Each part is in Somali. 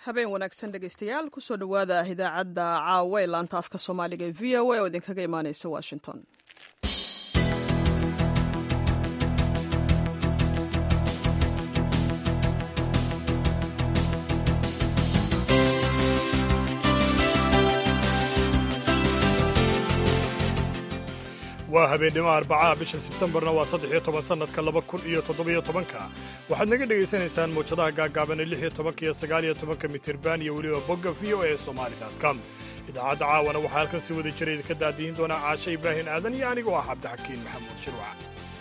habeen wanaagsan dhegaystayaal kusoo dhowaada idaacadda caawa ee laanta afka soomaaliga ee v o a oo idinkaga imaaneysa washington waa habeennimo arbacaha bisha sebtembarna waa saddex-iyo toban sannadka laba kun iyo toddobiyo tobanka waxaad naga dhegaysanaysaan mawjadaha gaagaaban ee lix iyo tobanka iyo sagaaliyo tobanka mitirban iyo weliba bogga v o e somali com idaacadda caawana waxaa halkan si wada jira idinka daadihin doonaa caashe ibraahin aadan iyo anigoo ah cabdixakiin maxamuud shirwac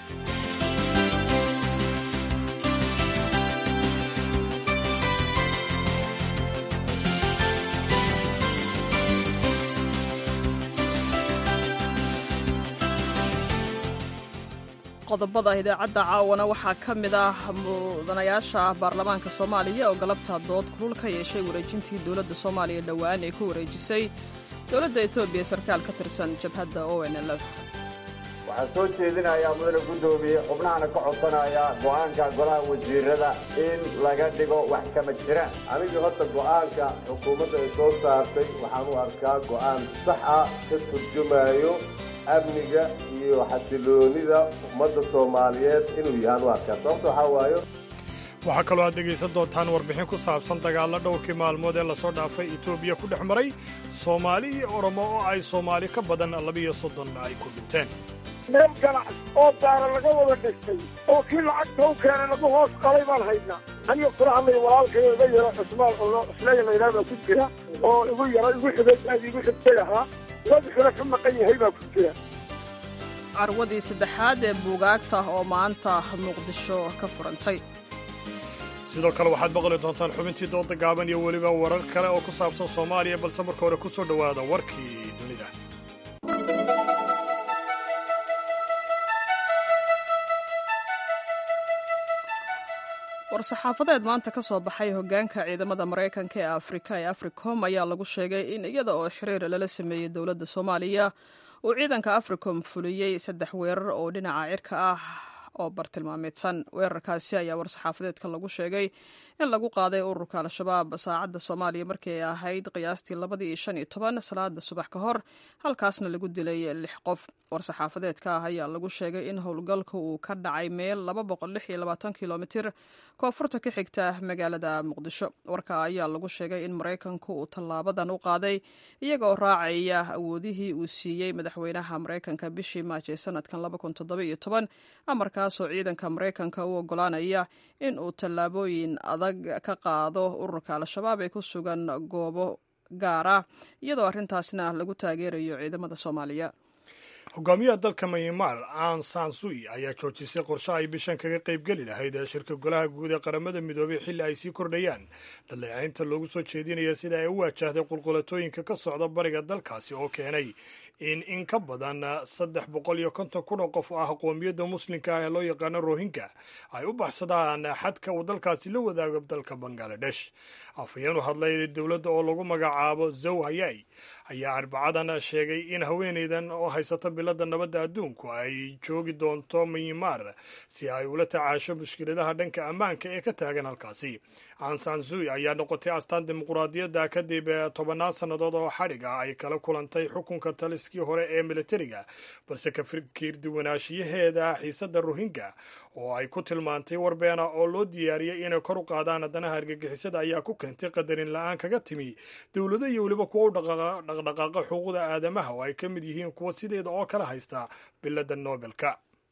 qodobada idaacadda caawana waxaa ka mid ah mudanayaasha baarlamaanka soomaaliya oo galabta dood kulul ka yeeshay wareejintii dowladda soomaaliya dhowaan ee ku wareejisay dowladda etoobiya sarkaal ka tirsan jabhadda o n l f waxaan soo jeedinayaa mudane guddoomiye xubnahana ka codsanayaa go'aanka golaha wasiirada in laga dhigo wax kama jiraan anigii horta go'aanka xukuumadda ay soo saartay waxaan u arkaa go'aan sax ah ka turjumayo amniga iyo xasiloonida ummadda soomaaliyeed inuu yahaan u arkaa sababta waxaa waayo waxaa kaloo aad dhegaysan doontaan warbixin ku saabsan dagaalla dhowrkii maalmood ee lasoo dhaafay etoobiya ku dhex maray soomaali iyo oromo oo ay soomaali ka badan labiyo soddon ay ku dhinteen meel ganac oo daara laga wada dhistay oo kii lacagta u keenay lagu hoos qalay baan haydnaa aniga kula hadlay walaalkayo iga yaro cusmaan oo isleeya laydhaha baa ku jira oo igu yaro igu xigay aad igu xigtay ahaa wadxuna ka maqan yahay baa ku jira carwadii saddexaad ee buugaagta oo maanta muqdisho ka furantay sidoo kale waxaad maqli doontaan xubintii dooda gaaban iyo weliba warar kale oo ku saabsan soomaaliya balse marka hore ku soo dhowaada warkii dunida war-saxaafadeed maanta ka soo baxay hoggaanka ciidamada maraykanka ee afrika ee africom ayaa lagu sheegay in iyada oo xiriir lala sameeyey dowladda soomaaliya uu ciidanka africom fuliyey saddex weerar oo dhinaca cirka ah oo bartilmaameedsan weerarkaasi ayaa war-saxaafadeedkan lagu sheegay in lagu qaaday ururka al-shabaab saacadda soomaaliya markii ay ahayd qiyaastii labadii iyo shan iyo toban salaada subax ka hor halkaasna lagu dilay lix qof war-saxaafadeedka ah ayaa lagu sheegay in howlgalka uu ka dhacay meel laba boqol lix iyo labaatan kilomitir koonfurta ka xigta magaalada muqdisho warka ayaa lagu sheegay in maraykanku uu tallaabadan u qaaday iyaga oo raacaya awoodihii uu siiyey madaxweynaha maraykanka bishii maaj ee sanadkan laba kun toddoba iyo toban amarkaasoo ciidanka maraykanka u ogolaanaya in uu tallaabooyin adag ka qaado ururka al-shabaab ee ku sugan goobo gaar ah iyadoo arrintaasna lagu taageerayo ciidamada soomaaliya hogaamiyaha dalka maymar an sansui ayaa joojisay qorshe ay bishan kaga qaybgeli lahayd ee shirka golaha guud ee qaramada midoobay xilli ay sii kordhayaan dhaleecaynta loogu soo jeedinaya sida ay u waajahday qulqulatooyinka ka socda bariga dalkaasi oo keenay in in ka badan saddex boqol iyo konton kun oo qof ah qoomiyadda muslimka ah ee loo yaqaano rohingya ay u baxsadaan xadka uu dalkaasi la wadaago dalka bangaladesh afhayeen u hadlay dowladda oo lagu magacaabo zow hayay ayaa arbacadan sheegay in haweenaydan oo haysata bilada nabadda adduunku ay joogi doonto myanmar si ay ula tacaasho mushkiladaha dhanka ammaanka ee ka taagan halkaasi ansansui ayaa noqotay astaan dimuquraadiyadda kadib tobannaan sannadood oo xadhig ah ay kala kulantay xukunka taliskii hore ee militariga balse ka fikir duwanaanshiyaheeda xiisadda rohingya oo ay ku tilmaantay warbeena oo loo diyaariyey inay kor u qaadaan danaha argagixisada ayaa ku keentay qadarin la-aan kaga timi dowlado iyo weliba kuwa u dhaqdhaqaaqa xuquuqda aadamaha oo ay ka mid yihiin kuwa sideeda oo kala haysta bilada nobelka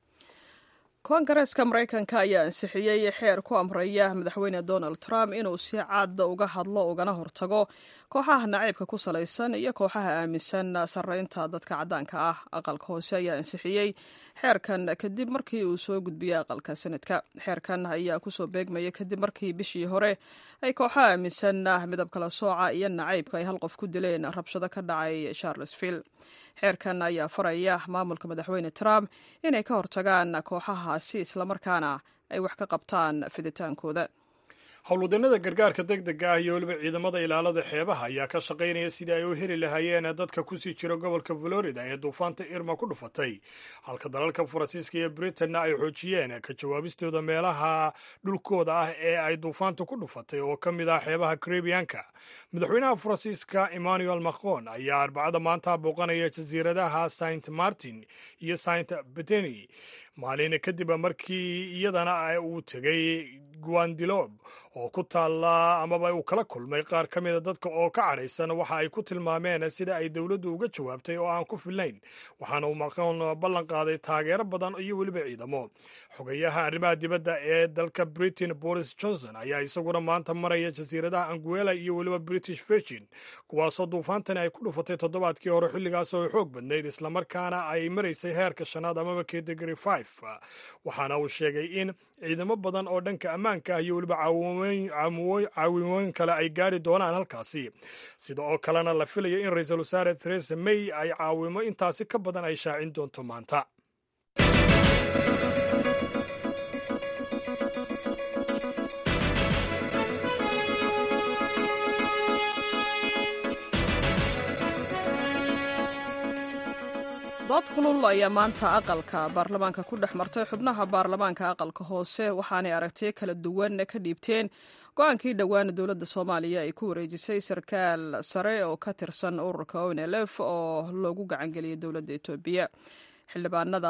koongareeska maraykanka ayaa ansixiyey xeer ku amraya madaxweyne donald trump inuu si caada uga hadlo ugana hortago kooxaha naciibka ku salaysan iyo kooxaha aaminsan sarreynta dadka caddaanka ah aqalka hoose ayaa ansixiyey xeerkan kadib markii uu soo gudbiyey aqalka sanadka xeerkan ayaa kusoo beegmaya kadib markii bishii hore ay kooxaha aaminsan midab kala sooca iyo nacaybka ay hal qof ku dileen rabshado ka dhacay charlesville xeerkan ayaa faraya maamulka madaxweyne trump inay ka hortagaan kooxahaasi islamarkaana ay wax ka qabtaan fiditaankooda howlwadeenada gargaarka deg dega ah iyo weliba ciidamada ilaalada xeebaha ayaa ka shaqaynaya sidii ay u heli lahaayeen dadka kusii jira gobolka florida ee duufaanta irma ku dhufatay halka dalalka faransiiska iyo britanna ay xoojiyeen ka jawaabistooda meelaha dhulkooda ah ee ay duufaanta ku dhufatay oo ka mid ah xeebaha caribianka madaxweynaha faransiiska emmanuel macron ayaa arbacada maanta booqanaya jasiiradaha saint martin iyo saint beteny maalin kadib markii iyadana uu tegay guandilob oo ku taalla amaba uu kala kulmay qaar ka mida dadka oo ka cadhaysan waxa ay ku tilmaameen sida ay dowladdu uga jawaabtay oo aan ku fillayn waxaana uu macron ballan qaaday taageero badan iyo weliba ciidamo xogayaha arrimaha dibadda ee dalka britain boris johnson ayaa isaguna maanta maraya jasiiradaha anguela iyo weliba british virgin kuwaasoo duufaantani ay ku dhufatay toddobaadkii hore xilligaas oo ay xoog badnayd islamarkaana ay maraysay heerka shanaad amaba category five waxaana uu sheegay in ciidamo badan oo dhanka ammaanka ah iyo weliba caawimooyin kale ay gaari doonaan halkaasi sida oo kalena la filayo in ra-iisul wasaare theresa may ay caawimo intaasi ka badan ay shaacin doonto maanta dood kulul ayaa maanta aqalka baarlamaanka ku dhex martay xubnaha baarlamaanka aqalka hoose waxaanay aragtiyo kala duwan ka dhiibteen go-aankii dhowaana dowladda soomaaliya ay ku wareejisay sarkaal sare oo ka tirsan ururka onlf oo loogu gacangeliyay dowladda etoobiya xildhibaanada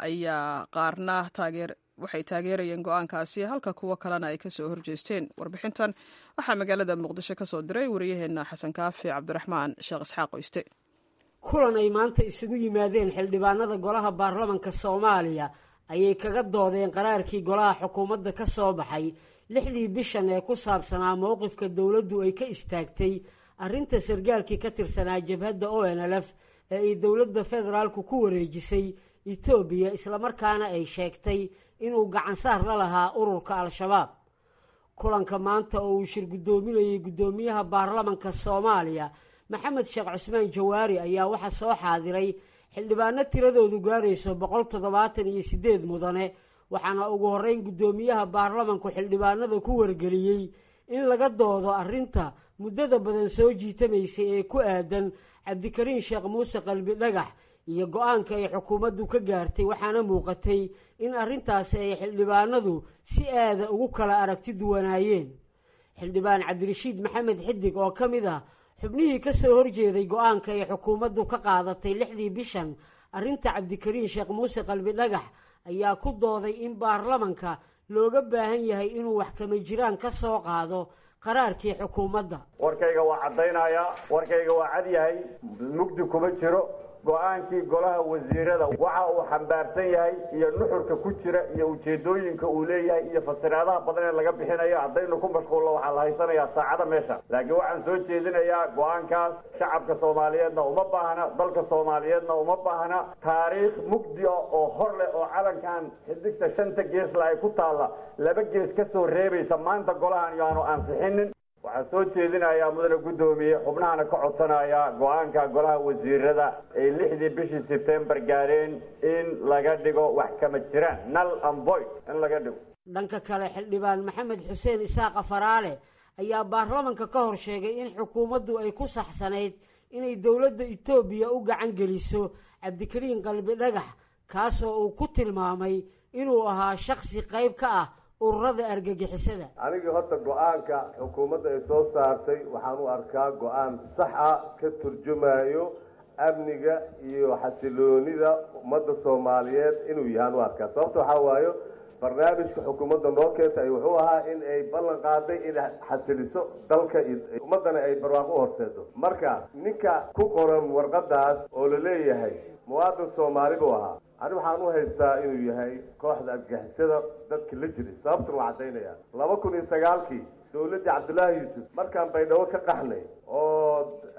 ayaa qaarna waxay taageerayeen go-aankaasi halka kuwo kalena ay kasoo horjeesteen warbixintan waxaa magaalada muqdisho kasoo diray wariyaheena xasan kaafi cabdiraxmaan sheekh isxaaq oyste kulan ay maanta isugu yimaadeen xildhibaanada golaha baarlamanka soomaaliya ayay kaga doodeen qaraarkii golaha xukuumadda ka soo baxay lixdii bishan ee ku saabsanaa mowqifka dowladdu ay ka istaagtay arrinta sargaalkii ka tirsanaa jabhadda o n lf ee ay dowladda federaalku ku wareejisay etoobiya islamarkaana ay sheegtay inuu gacansaar la lahaa ururka al-shabaab kulanka maanta oo uu shir guddoominayay guddoomiyaha baarlamanka soomaaliya maxamed sheekh cusmaan jawaari ayaa waxaa soo xaadiray xildhibaano tiradoodu gaarayso boqol toddobaatan iyo siddeed mudane waxaana ugu horreyn guddoomiyaha baarlamanku xildhibaanada ku wargeliyey in laga doodo arrinta muddada badan soo jiitamaysay ee ku aadan cabdikariin sheekh muuse qalbi dhagax iyo go-aanka ay xukuumaddu ka gaartay waxaana muuqatay in arrintaasi ay xildhibaanadu si aada ugu kala aragti duwanaayeen xildhibaan cabdirashiid maxamed xidig oo ka mid ah xubnihii ka soo horjeeday go-aanka ay xukuumaddu ka qaadatay lixdii bishan arrinta cabdikariin sheekh muuse qalbi dhagax ayaa ku dooday in baarlamanka looga baahan yahay inuu wax kama jiraan ka soo qaado qaraarkii xukuumadda warkayga waa caddaynayaa warkayga waa cad yahay mugdi kuma jiro go-aankii golaha wasiirada waxa uu xambaarsan yahay iyo nuxurka ku jira iyo ujeedooyinka uu leeyahay iyo fasiraadaha badan ee laga bixinayo haddaynu ku mashquulno waxaa la haysanayaa saacada meesha laakiin waxaan soo jeedinayaa go-aankaas shacabka soomaaliyeedna uma baahna dalka soomaaliyeedna uma baahna taariikh mugdi ah oo hor leh oo calankan xidigta shanta geesla ay ku taalla laba gees ka soo reebaysa maanta golahan iyo aanu ansixinin waxaan soo jeedinayaa mudane guddoomiye xubnahana ka codsanaya go-aanka golaha wasiirada ay lixdii bishii sebtembar gaareen in laga dhigo wax kama jiraan nal amboy in laga dhigo dhanka kale xildhibaan maxamed xuseen isaaqa faraale ayaa baarlamanka ka hor sheegay in xukuumaddu ay ku saxsanayd inay dowladda etoobiya u gacan geliso cabdikariin qalbi dhagax kaasoo uu ku tilmaamay inuu ahaa shaksi qayb ka ah ururada argagixisada anigii horta go-aanka xukuumadda ay soo saartay waxaan u arkaa go-aan sax ah ka turjumayo amniga iyo xasiloonida ummadda soomaaliyeed inuu yahaan u arkaa sababta waxaa waayo barnaamijka xukuumadda noo keentay wuxuu ahaa in ay ballan qaaday inay xasiliso dalka ummaddana ay barwaaqo u horseedo marka ninka ku qoran warqadaas oo la leeyahay muwaadin soomaali buu ahaa ani waxaan u haystaa inuu yahay kooxda argagixisada dadka la jiray sababtuna waa caddaynaya laba kun iyo sagaalkii dowladdii cabdullaahi yuusuf markaan baydhabo ka qaxnay oo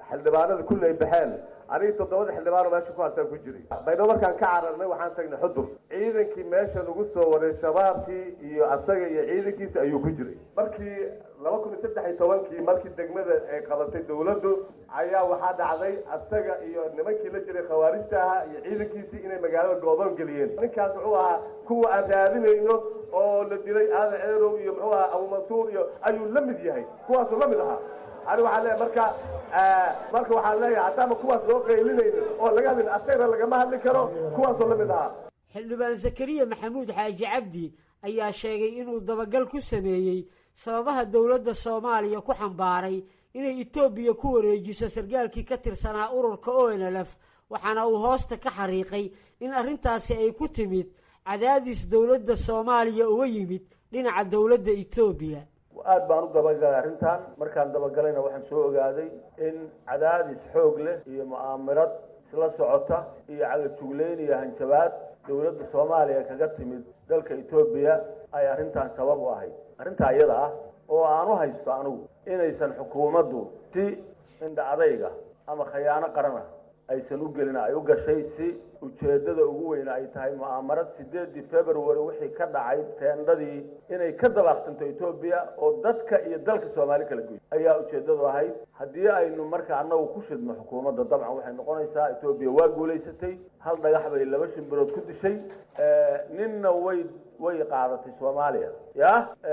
xildhibaanada kulli ay baxeen aniga toddobada xildhibaano meesha ku haasaan ku jiray baydhabo markaan ka cararnay waxaan tagnay xudur ciidankii meesha nagu soo waray shabaabkii iyo asaga iyo ciidankiisa ayuu ku jiray markii laba kun iyo saddex iyo tobankii markii degmada ay qabatay dawladdu ayaa waxaa dhacday asaga iyo nimankii la jiray khawaarijta ahaa iyo ciidankiisii inay magaalada goodoon geliyeen ninkaas wuxuu ahaa kuwa aan raadinayno oo la dilay aadan ceerow iyo muxuu ahaa abumansuur iyo ayuu la mid yahay kuwaasuu la mid ahaa ani waxaan leeyahay marka marka waxaan leeyahay haddaama kuwaas loo qaylinayno oo laga hadlin asagana lagama hadli karo kuwaasoo la mid ahaa xildhibaan zakariya maxamuud xaaji cabdi ayaa sheegay inuu dabagal ku sameeyey sababaha dowladda soomaaliya ku xambaaray inay etoobiya ku wareejiso sargaalkii ka tirsanaa ururka o n l f waxaana uu hoosta ka xariiqay in arrintaasi ay ku timid cadaadis dowladda soomaaliya uga yimid dhinaca dowladda etoobiya aad baan u dabagalay arrintan markaan dabagalayna waxaan soo ogaaday in cadaadis xoog leh iyo mu'aamirad isla socota iyo cagajugleyn iyo hanjabaad dowladda soomaaliya kaga timid dalka etoobiya ay arrintan sabab u ahayd arrintaa iyada ah oo aan u haysto anigu inaysan xukuumaddu si indha adayga ama khayaano qarana aysan u gelin ay u gashay si ujeeddada ugu weyne ay tahay mu'aamarad sideedii february wixii ka dhacay teendhadii inay ka dabaaqsanto etoobiya oo dadka iyo dalka soomaali kala goy ayaa ujeeddadu ahayd haddii aynu marka annagu ku shidno xukuumadda dabcan waxay noqonaysaa etoobiya waa guulaysatay hal dhagax bay laba shimbirood ku dishay ninna way way qaadatay soomaaliya ya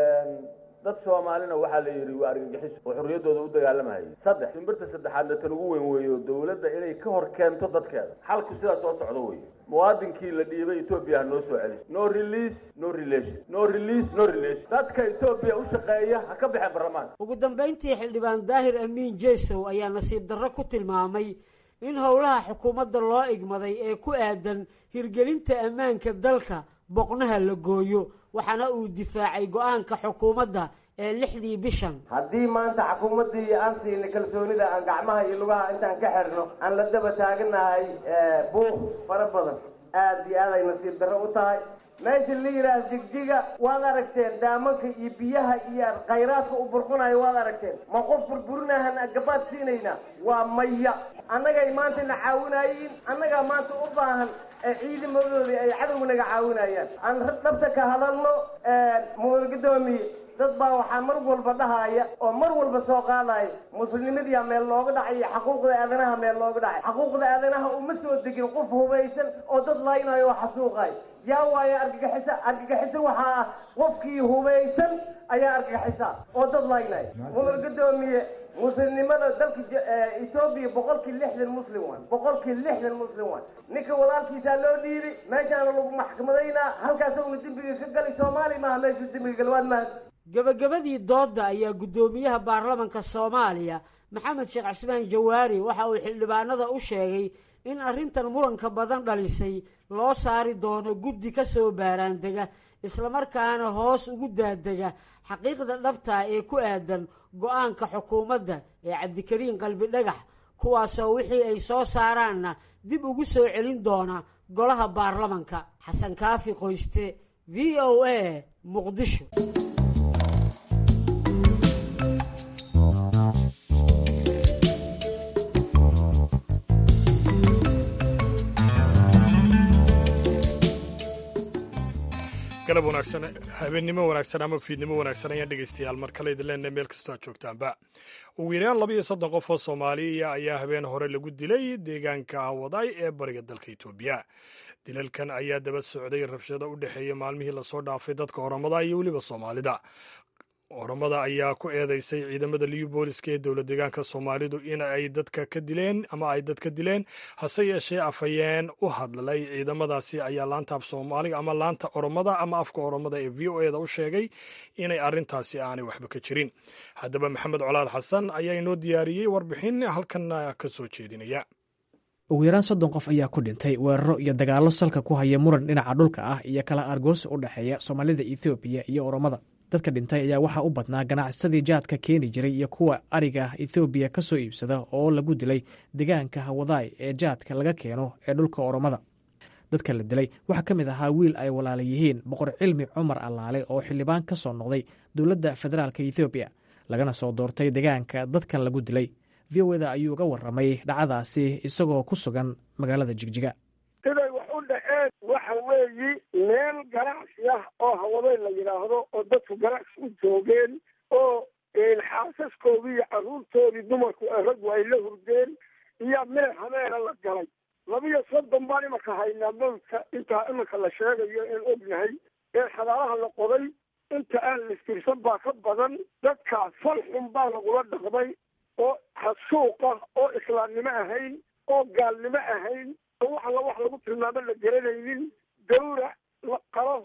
dad soomaalina waxaa la yidhi waa argagixis oo xorriyaddooda u dagaalamayay saddex shimbirta saddexaadna tan ugu weyn weeyo dowladda inay ka hor keento dadkeeda xalku sidaa soo socdo wey muwaadinkii la dhiibay etoobiya ha noo soo celis no release no relation no release no relation dadka etoobiya u shaqeeya ha ka baxeen baarlamaanka ugu dambayntii xildhibaan daahir amiin jesow ayaa nasiib darro ku tilmaamay in howlaha xukuumadda loo igmaday ee ku aadan hirgelinta ammaanka dalka boqnaha la gooyo waxaana uu difaacay go-aanka xukuumadda ee lixdii bishan haddii maanta xukuumaddii aan siinay kalsoonida aan gacmaha iyo lugaha intaan ka xirno aan la daba taaganahay buuq fara badan aada iyo aad ay nasiib darro u tahay meesha la yidhaah jigjiga waad aragteen daamanka iyo biyaha iyo khayraadka u burqunayo waad aragteen ma qof burburinahan gabaad siinaynaa waa maya annagay maanta na caawinaayiin annagaa maanta u baahan ciidamadoodii ay cadowga naga caawinayaan aan dhabta ka hadalno mudan guddoomiye dad baa waxaa mar walba dhahaya oo mar walba soo qaadaya muslimadiyaa meel looga dhacay iyo xaquuqda aadanaha meel looga dhacay xaquuqda aadanaha uma soo degin qof hubaysan oo dad laynayo oo xasuuqayo yaa waayo argagixisa argagixisa waxaa ah qofkii hubaysan ayaa argagixisa oo dad laynaya mudan guddoomiye muslimnimada dalka etoobiya boqolkii lixdan muslim waay boqolkii lixdan muslim waay ninka walaalkiisaa loo dhiibi meeshaana lagu maxkamadaynaa halkaas una dembiga ka gali soomaaliya maaha meeshu dembiga galwaad maaha gebagabadii doodda ayaa guddoomiyaha baarlamanka soomaaliya maxamed sheekh cismaan jawaari waxa uu xildhibaanada u sheegay in arrintan muranka badan dhalisay loo saari doono guddi ka soo baaraandega islamarkaana hoos ugu daadega xaqiiqda dhabtaa ee ku aadan go-aanka xukuumadda ee cabdikariin qalbi dhagax kuwaasoo wixii ay soo saaraanna dib ugu soo celin doona golaha baarlamanka xasan kaafi qoyste v o a muqdisho galab wanaagsan habeennimo wanaagsan ama fiidnimo wanaagsan ayaan dhegaystayaal mar kale idin leenahay meel kastoo aad joogtaanba ugu yaraan laba iyo soddon qof oo soomaaliya ayaa habeen hore lagu dilay deegaanka waday ee bariga dalka etoobiya dilalkan ayaa daba socday rabshado u dhexeeya maalmihii lasoo dhaafay dadka oromada iyo weliba soomaalida oromada ayaa ku eedeysay ciidamada liyu booliska ee dowla deegaanka soomaalidu in ay dadka ka dileen ama ay dadka dileen hase yeeshee afhayeen u hadlay ciidamadaasi ayaa laanta af soomaaliga ama laanta oromada ama afka oromada ee v o eda u sheegay inay arrintaasi aanay waxba ka jirin haddaba maxamed colaad xasan ayaa inoo diyaariyey warbixin halkanna ka soo jeedinaya ugu yaraan soddon qof ayaa ku dhintay weeraro iyo dagaallo salka ku haya muran dhinaca dhulka ah iyo kala argoosi u dhexeeya soomaalida ethoobiya iyo oromada dadka dhintay ayaa waxaa u badnaa ganacsadii jaadka keeni jiray iyo kuwa ariga ethoobiya ka soo iibsada oo lagu dilay deegaanka hawadaay ee jaadka laga keeno ee dhulka oromada dadka la dilay waxaa ka mid ahaa wiil ay walaala yihiin boqor cilmi cumar allaale oo xildhibaan ka soo noqday dowladda federaalk ethoobiya lagana soo doortay deegaanka dadkan lagu dilay v o eda ayuu uga warramay dhacdaasi isagoo ku sugan magaalada jigjiga siday wax u dhaceen waxa weeyi meel ganacsi ah oo hawadeen la yidhaahdo oo dadku ganacsi u joogeen oo xaasaskoodii iyo carruurtoodii dumarku raggu ay la hurdeen iyo meel habeena la galay labiyo soddon baan imanka haynaa mawdka intaa imanka la sheegayo een ognahay ee xadaalaha la qoday inta aan listirsan baa ka badan dadkaas fal xun baa lagula dhaqmay oo xasuuq ah oo islaamnimo ahayn oo gaalnimo ahayn oo wax alla wax lagu tilmaamo la garanaynin gawrac la qalo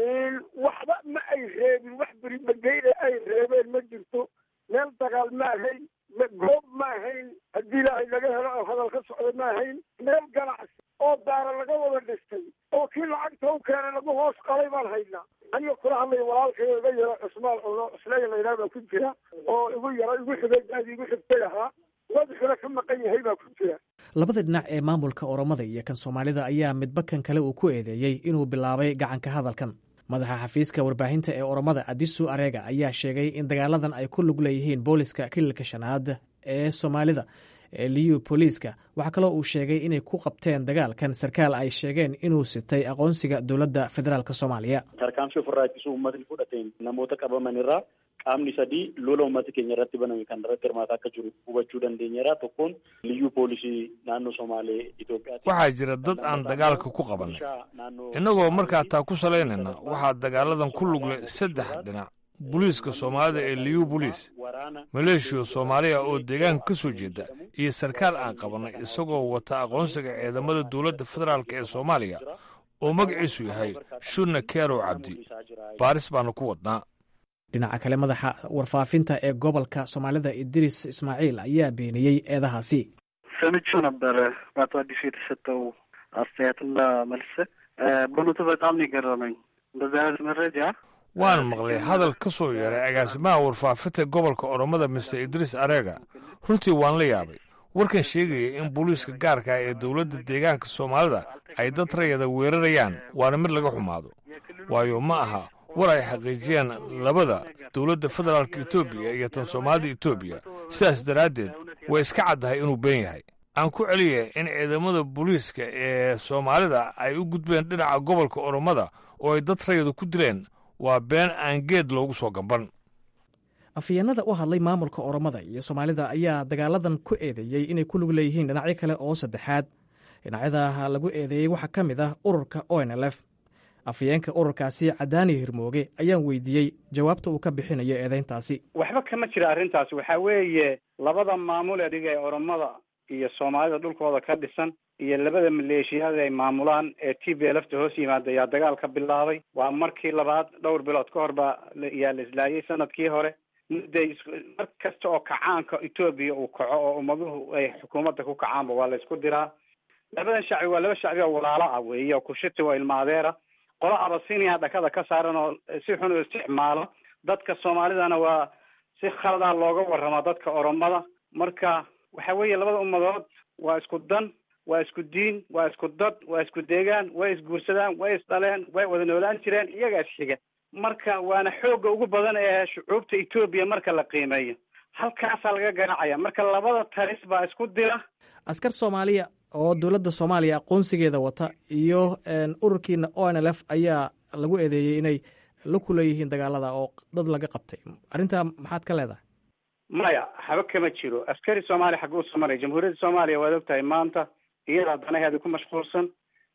waxba ma ay reebin wax beribageyne ay reebeen ma jirto meel dagaal ma ahayn goob ma ahayn haddii ilaahay laga helo oo hadal ka socda ma ahayn meel ganacsi oo daara laga wada dhistay oo kii lacagta u keenay lagu hoos qalay baan haynaa aniga kula hadlaya walaalkay iga yaro cusmaan cuno isleya laydhaha baa ku jira oo igu yaro igu xigay aad igu xigtay ahaa madaxuna ka maqan yahay baa ku jira labada dhinac ee maamulka oromada iyo kan soomaalida ayaa midba kan kale uu ku eedeeyey inuu bilaabay gacanka hadalkan madaxa xafiiska warbaahinta ee oromada adisu areega ayaa sheegay in dagaaladan ay ku lug leeyihiin booliska kililka shanaad ee soomaalida ee liyu booliiska waxaa kaloo uu sheegay inay ku qabteen dagaalkan sarkaal ay sheegeen inuu sitay aqoonsiga dowladda federaalk soomaaliya tarkaanfii ofirraa ittisuu uummatni fudhateen namoota qabaman irraa qaamni sadii lola uummata keenya irratti baname kan irratti hirmaataa akka jiru hubachuu dandeenyeera tokkoon liyyuu poolisii naannoo somaalee Itoophiyaati. waxaa jira dad aan dagaalka ku qabanay innagoo markaa taa ku salaynayna waxaa dagaaladan ku lugle saddex dhinac booliiska soomaalida ee liyu boliis maleeshiya soomaaliya oo deegaanka ka soo jeeda iyo sarkaal aan qabanay isagoo wata aqoonsiga ciidamada dowladda federaalk ee soomaaliya oo magaciisu yahay shurna kerow cabdi baaris baanu ku wadnaa dhinaca kale madaxa warfaafinta ee gobolka soomaalida idris ismaaciil ayaa beeniyey eedahaasi ሰምቼው ነበረ በአቶ አዲሱ የተሰጠው አስተያየትና መልስ በእውነቱ በጣም ነው የገረመኝ። እንደዚህ አይነት መረጃ waan maqlay hadal ka soo yeeray agaasimaha warfaafinta gobolka oromada mister idriis areega runtii waan la yaabay warkan sheegaya in booliiska gaarka ah ee dowladda deegaanka soomaalida ay dad rayada weerarayaan waana mid laga xumaado waayo ma aha war ay xaqiijiyeen labada dowladda federaalka etoobiya iyo tan soomaalida etoobiya sidaas daraaddeed way iska caddahay inuu been yahay aan ku celiya in ciidamada booliiska ee soomaalida ay u gudbeen dhinaca gobolka oromada oo ay dad rayadu ku dileen waa been aan geed loogu soo gamban afhayeenada u hadlay maamulka oromada iyo soomaalida ayaa dagaaladan ku eedeeyey inay ku lug leeyihiin dhinacyo kale oo saddexaad dhinacyada lagu eedeeyey waxaa ka mid ah ururka onlf afhayeenka ururkaasi cadaani hirmooge ayaan weydiiyey jawaabta uu ka bixinayo eedeyntaasi waxba kama jira arrintaas waxaa weeye labada maamul ee dhiga ee oromada iyo soomaalida dhulkooda ka dhisan iyo labada maleeshiyaad ay maamulaan ee t b lfta hoos yimaada ayaa dagaal ka bilaabay waa markii labaad dhowr bilood ka hor baa yaa la islaayay sanadkii hore mudday mar kasta oo kacaanka etoobiya uu kaco oo ummaduhu ay xukuumadda ku kacaanba waa la isku diraa labadan shacbi waa laba shacbi oo walaalo ah weeye oo kushiti oo ilmaadeera qolo abasinia dhakada ka saaran oo si xun u isticmaalo dadka soomaalidana waa si khalada looga warrama dadka oromada marka waxa weeye labada ummadood waa isku dan waa isku diin waa isku dad waa isku deegaan way isguursadaan way isdhaleen way wada noolaan jireen iyagaas xiga marka waana xoogga ugu badan ee shucuubta etoobiya marka la qiimeeyo halkaasaa laga ganacaya marka labada talis baa isku dira askar soomaaliya oo dowladda soomaaliya aqoonsigeeda wata iyo ururkiina o n l f ayaa lagu eedeeyey inay la kuleeyihiin dagaalada oo dad laga qabtay arrintaa maxaad ka leedahay maya haba kama jiro askari soomaaliya xagga usoo maray jamhuuriyadda soomaaliya waad ogtahay maanta iyadaa danaheeda ku mashquulsan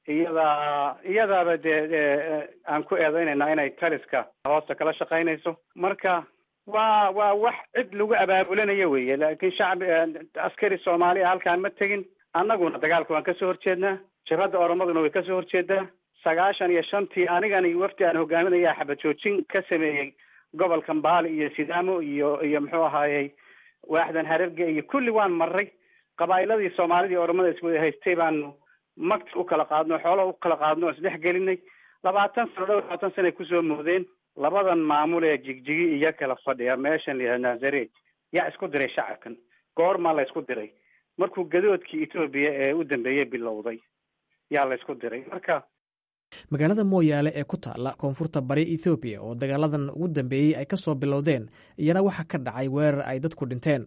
iyadaa iyadaaba dee aan ku eedeynayna inay taliska hoosta kala shaqaynayso marka waa waa wax cid lagu abaabulanayo weye laakiin shacbi askari soomaaliya halkaan ma tegin annaguna dagaalka waan kasoo horjeednaa jabhadda oromaduna way kasoo horjeedaa sagaashan iyo shantii anigani wafdi aan hogaaminaya xabad joojin ka sameeyey gobolka mbaali iyo sidaamo iyo iyo muxuu ahaayey waaxdan harerge iyo kulli waan maray qabaa'iladii soomaalida iyo oromada iswada haystay baanu magta u kala qaadno xoolaha u kala qaadno o isdhex gelinay labaatan sano dhowr labaatan sana ay kusoo moodeen labadan maamul ee jigjigi iyo kala fadhiya meeshan la yihahdo nazaret yaa isku diray shacabkan goormaa la isku diray markuu gadoodkii etoobiya ee u dambeeyey bilowday yaa la isku diray marka magaalada mooyaale ee ku taalla koonfurta bari ethoobiya oo dagaaladan ugu dambeeyey ay ka soo bilowdeen iyana waxaa ka dhacay weerar ay dadku dhinteen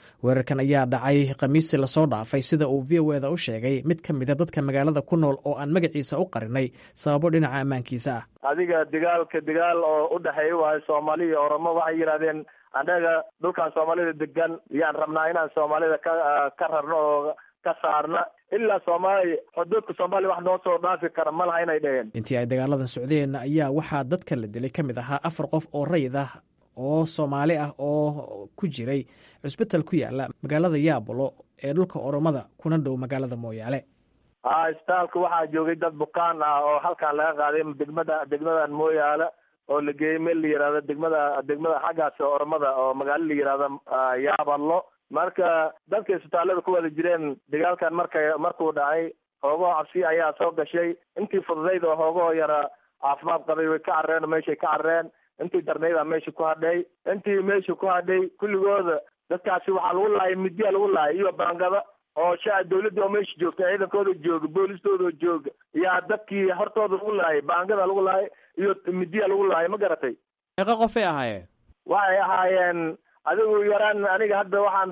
weerarkan ayaa dhacay khamiistii lasoo dhaafay sida uu v o eda u sheegay mid ka mida dadka magaalada ku nool oo aan magaciisa u qarinay sababo dhinaca ammaankiisa ah adiga dagaalka dagaal oo u dhexeeya waayo soomaali iyo oromo waxay yidhahdeen annaga dhulkan soomaalida degan yaan rabnaa inaan soomaalida ka ka rarno oo ka saarna ilaa soomaaliya xuduudka soomaaliya wax noo soo dhaafi kara ma laha inay dheheen intii ay dagaaladan socdeen ayaa waxaa dadka la dilay ka mid ahaa afar qof oo rayid ah oo soomaali ah oo ku jiray cusbital ku yaala magaalada yaabolo ee dhulka oromada kuna dhow magaalada mooyaale ha isbitaalka waxaa joogay dad bukaan ah oo halkan laga qaaday degmada degmadan mooyaale oo la geeyey meel la yihahdo degmada degmada xaggaas oromada oo magaalo la yihahdo yaabalo marka dadka isbitaallada ku wada jireen dagaalkan marka markuu dhacay hoogoo cabsi ayaa soo gashay intii fududayd oo hoogoo yara caafimaad qabay way ka carreen oo meeshay ka carreen intii darnaydaa meesha ku hadhay intii meesha ku hadhay kulligooda dadkaasi waxaa lagu laayay midyaa lagu laayay iyo baangada oo sha dawladda oo meesha joogta ciidankooda jooga boolistooda jooga yaa dadkii hortooda lagu laayay baangada lagu laayay iyo midyaa lagu laayay ma garatay meeqa qofay ahaayeen waxay ahaayeen adigu yaraan aniga hadda waxaan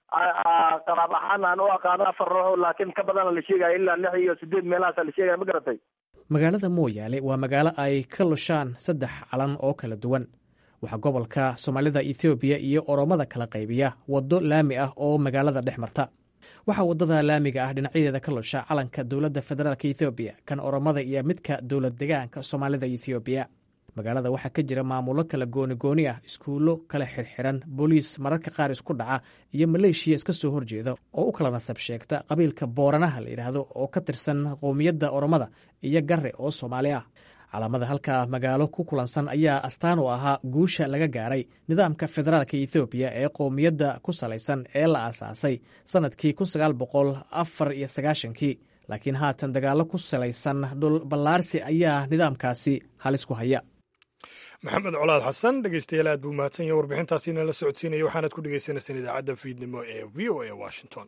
qaraab ahaan aan u aqaano afar ruux laakiin ka badana la sheegaya ilaa lix iyo sideed meelahaasa la sheegaya ma garatay magaalada mooyaale waa magaalo ay ka lushaan saddex calan oo kala duwan waxaa gobolka soomaalida ethoobiya iyo oromada kala qaybiya waddo laami ah oo magaalada dhex marta waxaa waddada laamiga ah dhinacyadeeda ka lusha calanka dowladda federaalk ethoobiya kan oromada iyo midka dowlad degaanka soomaalida ethoobiya magaalada waxaa ka jira maamullo kala gooni-gooni ah iskuullo kala xirxiran booliis mararka qaar isku dhaca iyo maleeshiya iska soo horjeeda oo u kala nasab sheegta qabiilka booranaha la yidhaahdo oo ka tirsan qowmiyadda oromada iyo garre oo soomaali ah calaamada halka magaalo ku kulansan ayaa astaan u ahaa guusha laga gaaray nidaamka federaalka ethoobiya ee qowmiyadda ku salaysan ee la aasaasay sannadkii kun sagaal boqol afar iyo sagaashankii laakiin haatan dagaallo ku salaysan dhul ballaarsi ayaa nidaamkaasi halis ku haya maxamed colaad xasan dhegeystayaal aad buu mahadsan yahay warbixintaasiina la socodsiinaya waxaanaad ku dhegeysaneysaan idaacadda fiidnimo ee v o a washington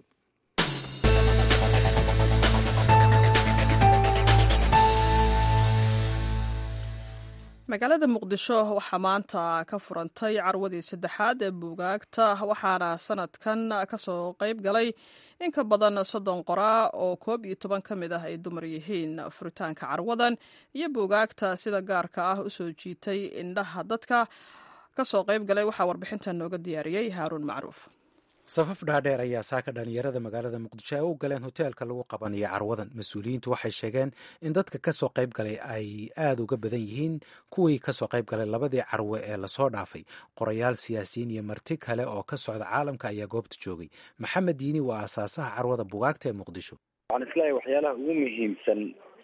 magaalada muqdisho waxaa maanta ka furantay carwadii saddexaad ee buugaagta waxaana sanadkan kasoo qayb galay in ka badan soddon qoraa oo koob iyo toban ka mid ah ay dumar yihiin furitaanka carwadan iyo buugaagta sida gaarka ah usoo jiitay indhaha dadka kasoo qayb galay waxaa warbixintan nooga diyaariyey haaruun macruuf safaf dhaadheer ayaa saaka dhalinyarada magaalada muqdisho ay u galeen hoteelka lagu qabanayo carwadan mas-uuliyiintu waxay sheegeen in dadka kasoo qayb galay ay aada uga badan yihiin kuwii kasoo qayb galay labadii carwe ee lasoo dhaafay qorayaal siyaasiyiin iyo marti kale oo ka socda caalamka ayaa goobta joogay maxamed diini waa aasaasaha carwada bugaagta ee muqdisho waxaan isleeyahay waxyaalaha ugu muhiimsan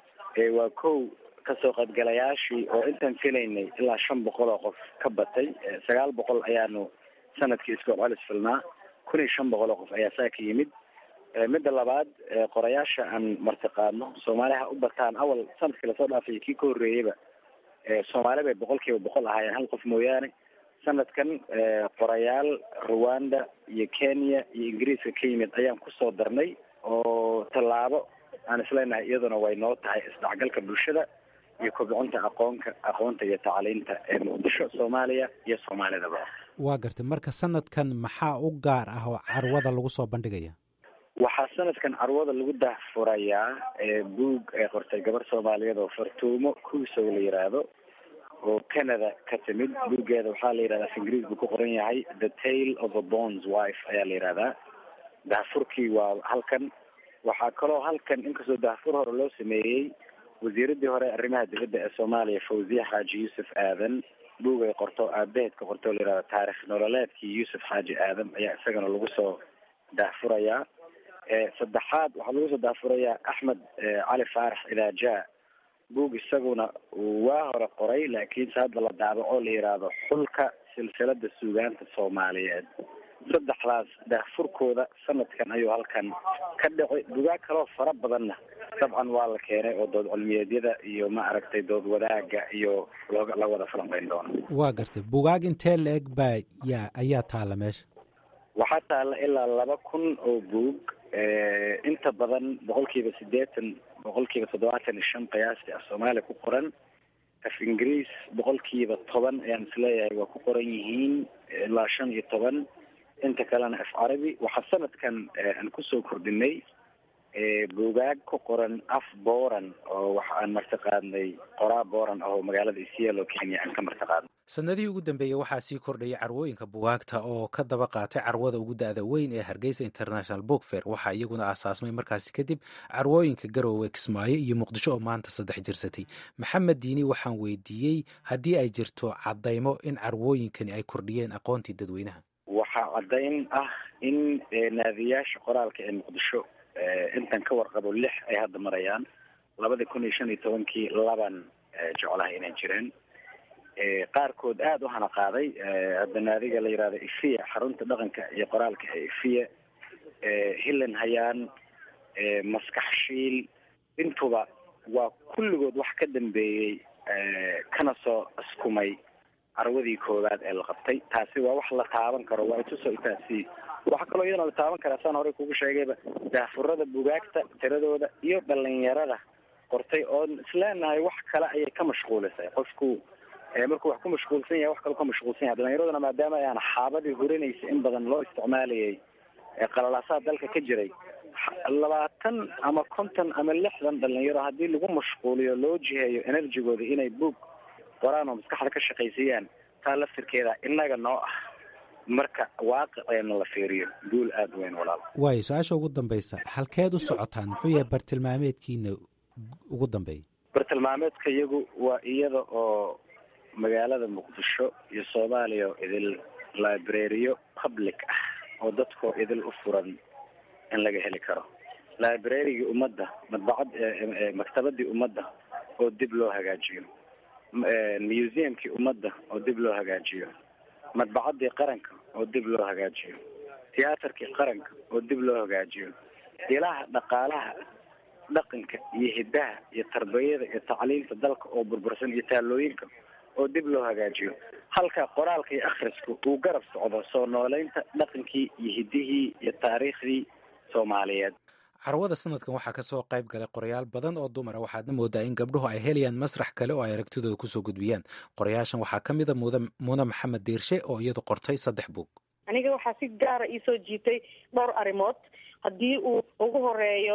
waa kow kasoo qaybgalayaashii oo intaan filaynay ilaa shan boqol oo qof ka batay sagaal boqol ayaanu sanadkii iskool celis filnaa kun iyo shan boqol oo qof ayaa saa ka yimid midda labaad qorayaasha aan martiqaadno soomaaliha u bataan awal sanadkii lasoo dhaafay kii ka horreeyeyba soomaali bay boqol kiiba boqol ahaayeen hal qof mooyaane sanadkan qorayaal rwanda iyo kenya iyo ingiriiska ka yimid ayaan kusoo darnay oo tallaabo aan isleenahay iyaduna way noo tahay isdhexgalka bulshada iyo kobcinta aqoonka aqoonta iyo tacliinta ee muqdisho soomaaliya iyo soomaalidaba waa gartay marka sanadkan maxaa u gaar ah oo carwada lagu soo bandhigaya waxaa sanadkan carwada lagu dahfurayaa buug ay qortay gabar soomaaliyeed oo fartuumo kuusow la yiraahdo oo canada ka timid buuggeeda waxaa la yidhahdaa af ingiriis buu ku qoran yahay the tale of a bonds wife ayaa la yidhahdaa dahfurkii waa halkan waxaa kaloo halkan inkastoo dahfur hore loo sameeyey wasiiradii hore arrimaha dibadda ee soomaaliya fawziya xaaji yuusuf aadan buug ay qorto aabaheed ka qorto o la yihahdo taarikh nololeedkii yuusuf xaaji aadan ayaa isagana lagu soo daahfurayaa saddexaad waxaa lagu soo daahfurayaa axmed cali faarax idaaja buug isaguna waa hore qoray laakiinse hadda la daabaco la yidhaahdo xulka silsilada suugaanta soomaaliyeed saddexdaas daahfurkooda sanadkan ayuu halkan ka dhacay bugaag kaloo fara badanna dabcan waa la keenay oo dood cilmiyeedyada iyo ma aragtay dood wadaaga iyo looga la wada falanqeyn doono waa gartay bugaag intee la eg baa yaa ayaa taalla meesha waxaa taalla ilaa laba kun oo buug inta badan boqolkiiba siddeetan boqolkiiba toddobaatan iyo shan qiyaastii af soomaaliya ku qoran af ingiriis boqolkiiba toban ayaan isleeyahay waa ku qoran yihiin ilaa shan iyo toban inta kalena af carabi waxaa sanadkan aan kusoo kordhinay buugaag ku qoran af booran oo waxa aan martiqaadnay qoraa booran oo magaalada isielo kenya aan ka martiqaadnay sanadihii ugu dambeeyey waxaa sii kordhayay carwooyinka bugaagta oo ka daba qaatay carwada ugu da-da weyn ee hargeysa international book fair waxaa iyaguna aasaasmay markaasi kadib carwooyinka garoowe kismaayo iyo muqdisho oo maanta saddex jirsatay maxamed diini waxaan weydiiyey haddii ay jirto caddaymo in carwooyinkani ay kordhiyeen aqoontii dadweynaha waxaa caddayn ah in naadiyaasha qoraalka ee muqdisho intan ka warqabo lix ay hadda marayaan labada kun iyo shan iyo tobankii laban jeclaha inay jireen qaarkood aada u hana qaaday hadda naadiga la yihahdo ifiya xarunta dhaqanka iyo qoraalka ee ifiya hillan hayaan maskax shiil intuba waa kulligood wax ka dambeeyey kana soo askumay carwadii koowaad ee la qabtay taasi waa wax la taaban karo waa itusoo itaasi waxaa kaloo iyadana la taaban karaa saan horey kugu sheegayba daafurada bugaagta tiradooda iyo dhalinyarada qortay oon isleenahay wax kale ayay ka mashquulisay qofku markuu wax ku mashquulsan yahay wax kaloo ka mashquulsan yahay dhalinyaraduna maadaama ayaan xaabadii hurinaysa in badan loo isticmaalayay qalalaasaha dalka ka jiray labaatan ama konton ama lixdan dhalinyaro haddii lagu mashquuliyo loo jiheeyo enerjigooda inay buog qoraan oo maskaxda ka shaqaysiiyaan taa laftirkeeda innaga noo ah marka waaqiceena la fiiriyo guul aada weyn walaal waayo su-aasha ugu dambaysa halkeed u socotaan muxuu yahay bartilmaameedkiina ugu dambeeya bartilmaameedka iyagu waa iyada oo magaalada muqdisho iyo soomaaliya oo idil librariyo public ah oo dadkoo idil u furan in laga heli karo librarigii ummadda madbacad maktabadii ummadda oo dib loo hagaajiyo museumkii ummadda oo dib loo hagaajiyo madbacadii qaranka oo dib loo hagaajiyo tiyaatarkii qaranka oo dib loo hagaajiyo ilaha dhaqaalaha dhaqanka iyo hiddaha iyo tarbiyada iyo tacliinta dalka oo burbursan iyo taalooyinka oo dib loo hagaajiyo halka qoraalka iyo akhrisku uu garab socdo soo nooleynta dhaqankii iyo hiddihii iyo taariikhdii soomaaliyeed carwada sanadkan waxaa kasoo qayb galay qorayaal badan oo dumara waxaadna moodaa in gabdhuhu ay helayaan masrax kale oo ay aragtidooda kusoo gudbiyaan qorayaashan waxaa ka mid a muune maxamed diirshe oo iyadu qortay saddex buug aniga waxaa si gaara iisoo jiitay dhowr arrimood haddii uu ugu horeeyo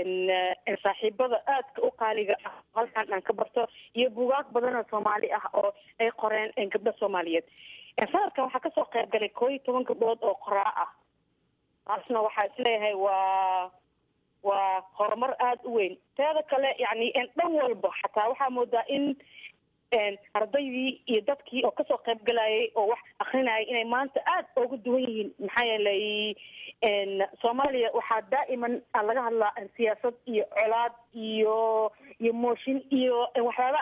saaxiibada aadka u qaaliga ah halkan aan ka barto iyo bugaag badan oo soomaali ah oo ay qoreen gabdho soomaaliyeed sanadkan waxaa kasoo qayb galay koo iyo toban gabdhood oo qoraa ah taasna waxaa isleeyahay waa waa horumar aada u weyn teeda kale yani dhan walba xataa waxaa moodaa in ardaydii iyo dadkii oo kasoo qayb galayay oo wax akrinayay inay maanta aada ooga duwan yihiin maxaa yeelay soomaaliya waxaa daa'iman laga hadlaa siyaasad iyo colaad iyo iyo mooshin iyo waxyaaba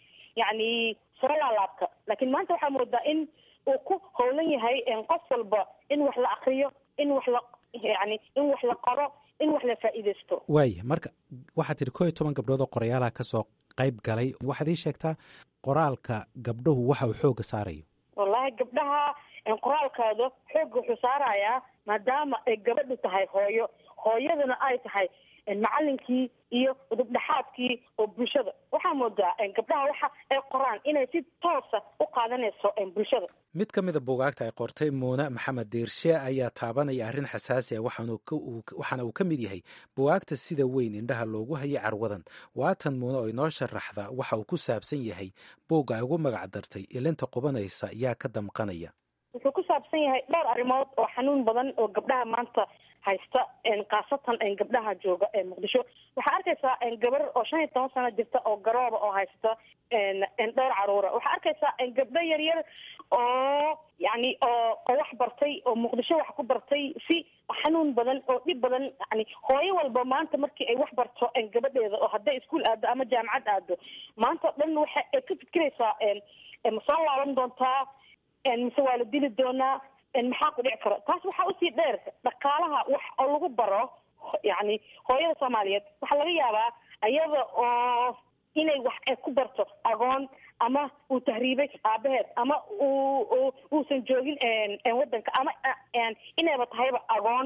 yani soo laalaabka laakiin maanta waxaa moodaa in uu ku howlan yahay qof walba in wax la akriyo in wax la yani in wax la qoro in wax la faa'iidaysto waaya marka waxaad tidhi koo iyo toban gabdhood oo qoryaalaha kasoo qayb galay waxaad ii sheegtaa qoraalka gabdhuhu waxa uu xooga saarayo wallahi gabdhaha qoraalkooda xoogga wuxuu saarayaa maadaama ay gabadhu tahay hooyo hooyadana ay tahay macalinkii iyo udubdhaxaadkii oo bulshada waxaa moodaa gabdhaha waxa ay qoraan inay si toosa u qaadanayso bulshada mid ka mida buugaagta ay qortay muune maxamed diirshe ayaa taabanaya arrin xasaasi ah waxaana uu ka mid yahay buugaagta sida weyn indhaha loogu hayay carwadan waatan muune oo inoo sharaxda waxa uu ku saabsan yahay buugga ay ugu magac dartay ilinta qubanaysa yaa ka damqanaya wuxuu ku saabsan yahay dhowr arrimood oo xanuun badan oo gabdhaha maanta haysta khaasatan gabdhaha jooga muqdisho waxaa arkaysaa gabar oo shan iyo toban sano jirta oo garooba oo haysta dhowr caruura waxaa arkaysaa gabdho yaryar oo yani oo oo wax bartay oo muqdisho wax ku bartay si xanuun badan oo dhib badan yani hooyo walba maanta markii ay wax barto gabadheeda oo hadday iskuol aado ama jaamacad aado maanta o dhan waxa ay ka fikiraysaa ma soo laaban doontaa mise waa la dili doonaa maxaa ku dhici karo taas waxaa usii dheer dhaqaalaha wax oo lagu baro yani hooyada soomaaliyeed waxaa laga yaabaa iyada oo inay wax ay ku barto agoon ama uu tahriibay aabaheed ama uu uusan joogin wadanka ama inayba tahayba agoon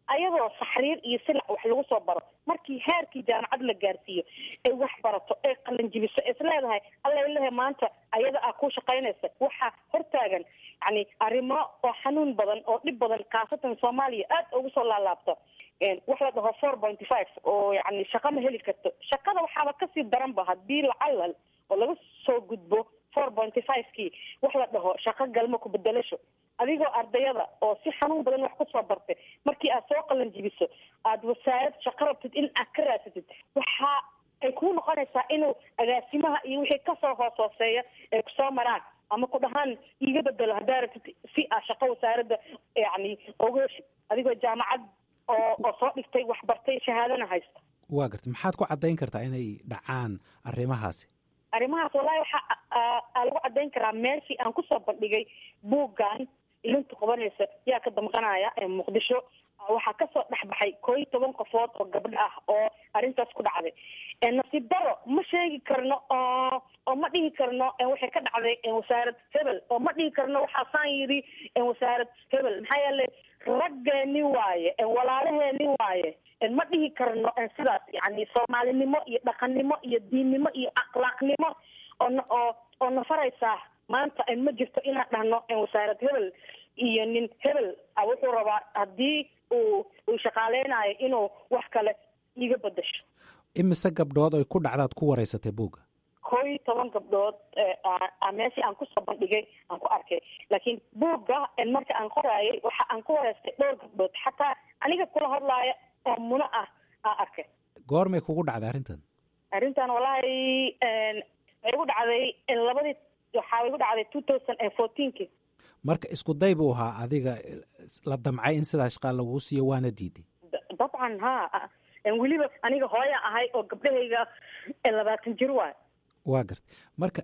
ayadoo saxriir iyo silac wax lagu soo baro markii heerkii jaamacad la gaarsiiyo ay wax barato ay qalanjibiso is leedahay alla ilahe maanta ayada aa ku shaqaynaysa waxaa hortaagan yani arrimo oo xanuun badan oo dhib badan khaasatan soomaaliya aad ugu soo laalaabto wax la dhaho four pointy five oo yani shaqa ma heli karto shaqada waxaaba kasii daranba hadii lacalal oo laga soo gudbo four pointy five kii wax la dhaho shaqo galmo ku bedelasho adigoo ardayada oo si xanuun badan wax kusoo bartay markii aad soo qalan jibiso aada wasaarad shaqo rabtid in aad ka raasatid waxa ay kuu noqonaysaa inuu agaasimaha iyo wixii kasoo hoos hooseeya ay kusoo maraan ama ku dhahaan iiga bedelo haddaa rabtid si aa shaqo wasaaradda yani oga heshid adigoo jaamacad oo oo soo dhigtay wax bartay shahaadana haysta waa garta maxaad ku caddayn kartaa inay dhacaan arrimahaasi arrimahaas wallahi waxa aa lagu caddayn karaa meeshii aan kusoo bandhigay buuggan ilinta qabanaysa yaa ka damqanaya ee muqdisho waxaa kasoo dhexbaxay koo iyo toban qofood oo gabdho ah oo arrintaas ku dhacday nasiib daro ma sheegi karno oo oo ma dhihi karno waxay ka dhacday wasaarad hebel oo ma dhihi karno waxaasaan yidhi wasaarad hebel maxaa yeelay raggeeni waaye walaalaheeni waaye ma dhihi karno sidaas yani soomaalinimo iyo dhaqannimo iyo diinnimo iyo akhlaaqnimo oo oo oo nafaraysaa maanta ma jirto inaan dhahno wasaarad hebel iyo nin hebel wuxuu rabaa haddii uu uu shaqaaleynayo inuu wax kale iga bedasho imise gabdhood ay ku dhacdaad ku wareysatay buugga koo iyo toban gabdhood meeshii aan kusoo bandhigay aan ku arkay laakiin buugga marka aan qoraayay waxa aan ku wareystay dhowr gabdhood xataa aniga kula hadlaaya oo muno ah aan arkay goormay kugu dhacday arrintan arrintan wallahi waxay igu dhacday labadii waxaa igu dhacday two thousand and fourteenki marka isku day buu ahaa adiga la damcay in sidaa shaqaa laguu siiyo waana diiday dabcan ha weliba aniga hooya ahay oo gabdhahayga labaatan jir waay waa garta marka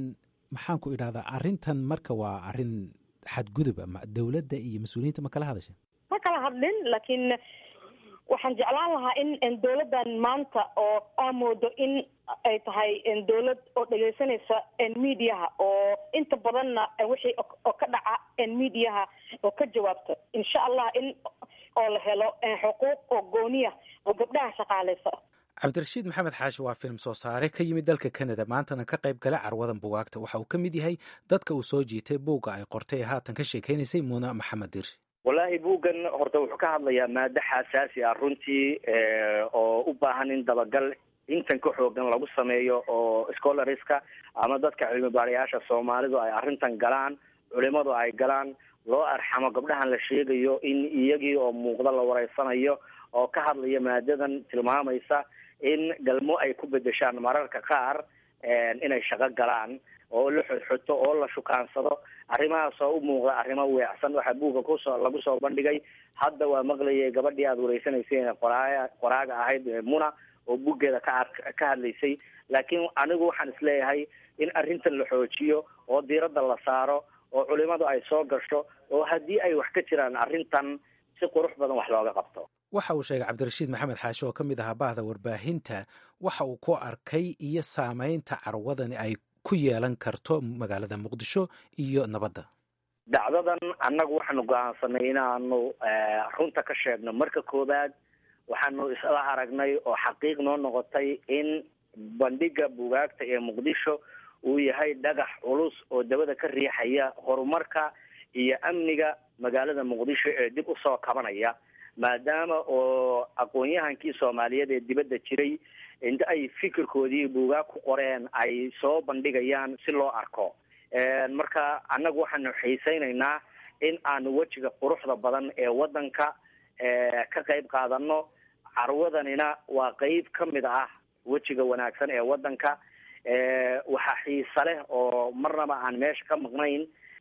maxaan ku idhahdaa arrintan marka waa arrin xadgudub ama dowladda iyo mas-uuliyiinta ma kala hadasha ma kala hadlin laakiin waxaan jeclaan lahaa in dowladdan maanta oo aa moodo in ay tahay dowlad oo dhegeysanaysa mediaha oo inta badanna wixii oo ka dhaca mediaha oo ka jawaabta insha allah in oo la helo xuquuq oo gooniya oo gabdhaha shaqaaleysa cabdirashiid maxamed xaashi waa film soo saare ka yimid dalka canada maantana ka qayb gala carwadan bugaagta waxa uu ka mid yahay dadka uu soo jiitay buugga ay qortay ee haatan ka sheekeynaysay muuna maxamed dir wallaahi buuggan horta wuxuu ka hadlayaa maado xasaasi ah runtii oo u baahan in dabagal intan ka xoogan lagu sameeyo oo scholariska ama dadka cilmi baarayaasha soomaalidu ay arrintan galaan culimadu ay galaan loo arxamo gabdhahan la sheegayo in iyagii oo muuqda la wareysanayo oo ka hadlaya maadadan tilmaamaysa in galmo ay ku bedeshaan mararka qaar inay shaqo galaan oo la xodxoto oo la shukaansado arrimahaas oo u muuqda arrimo weecsan waxaa buugga kusoo lagu soo bandhigay hadda waa maqlayay gabadhii aada wareysanaysay qoraaya qoraaga ahayd muna oo buuggeeda ka ka hadlaysay laakiin anigu waxaan isleeyahay in arrintan la xoojiyo oo diiradda la saaro oo culimadu ay soo gasho oo haddii ay wax ka jiraan arrintan si qurux badan wax looga qabto waxa uu sheegay cabdirashiid maxamed xaashi oo ka mid ahaa bahda warbaahinta waxa uu ku arkay iyo saameynta carwadani ay ku yeelan karto magaalada muqdisho iyo nabadda dhacdadan annagu waxaanu go-aansanay inaanu runta ka sheegno marka koowaad waxaanu isla aragnay oo xaqiiq noo noqotay in bandhiga bugaagta ee muqdisho uu yahay dhagax culus oo dabada ka riixaya horumarka iyo amniga magaalada muqdisho ee dib usoo kabanaya maadaama oo aqoon-yahankii soomaaliyeed ee dibadda jiray inta ay fikirkoodii buugaag ku qoreen ay soo bandhigayaan si loo arko marka annagu waxaanu xiiseynaynaa in aanu wejiga quruxda badan ee waddanka ka qayb qaadano carwadanina waa qeyb ka mid ah wejiga wanaagsan ee waddanka waxaa xiise leh oo marnaba aan meesha ka maqnayn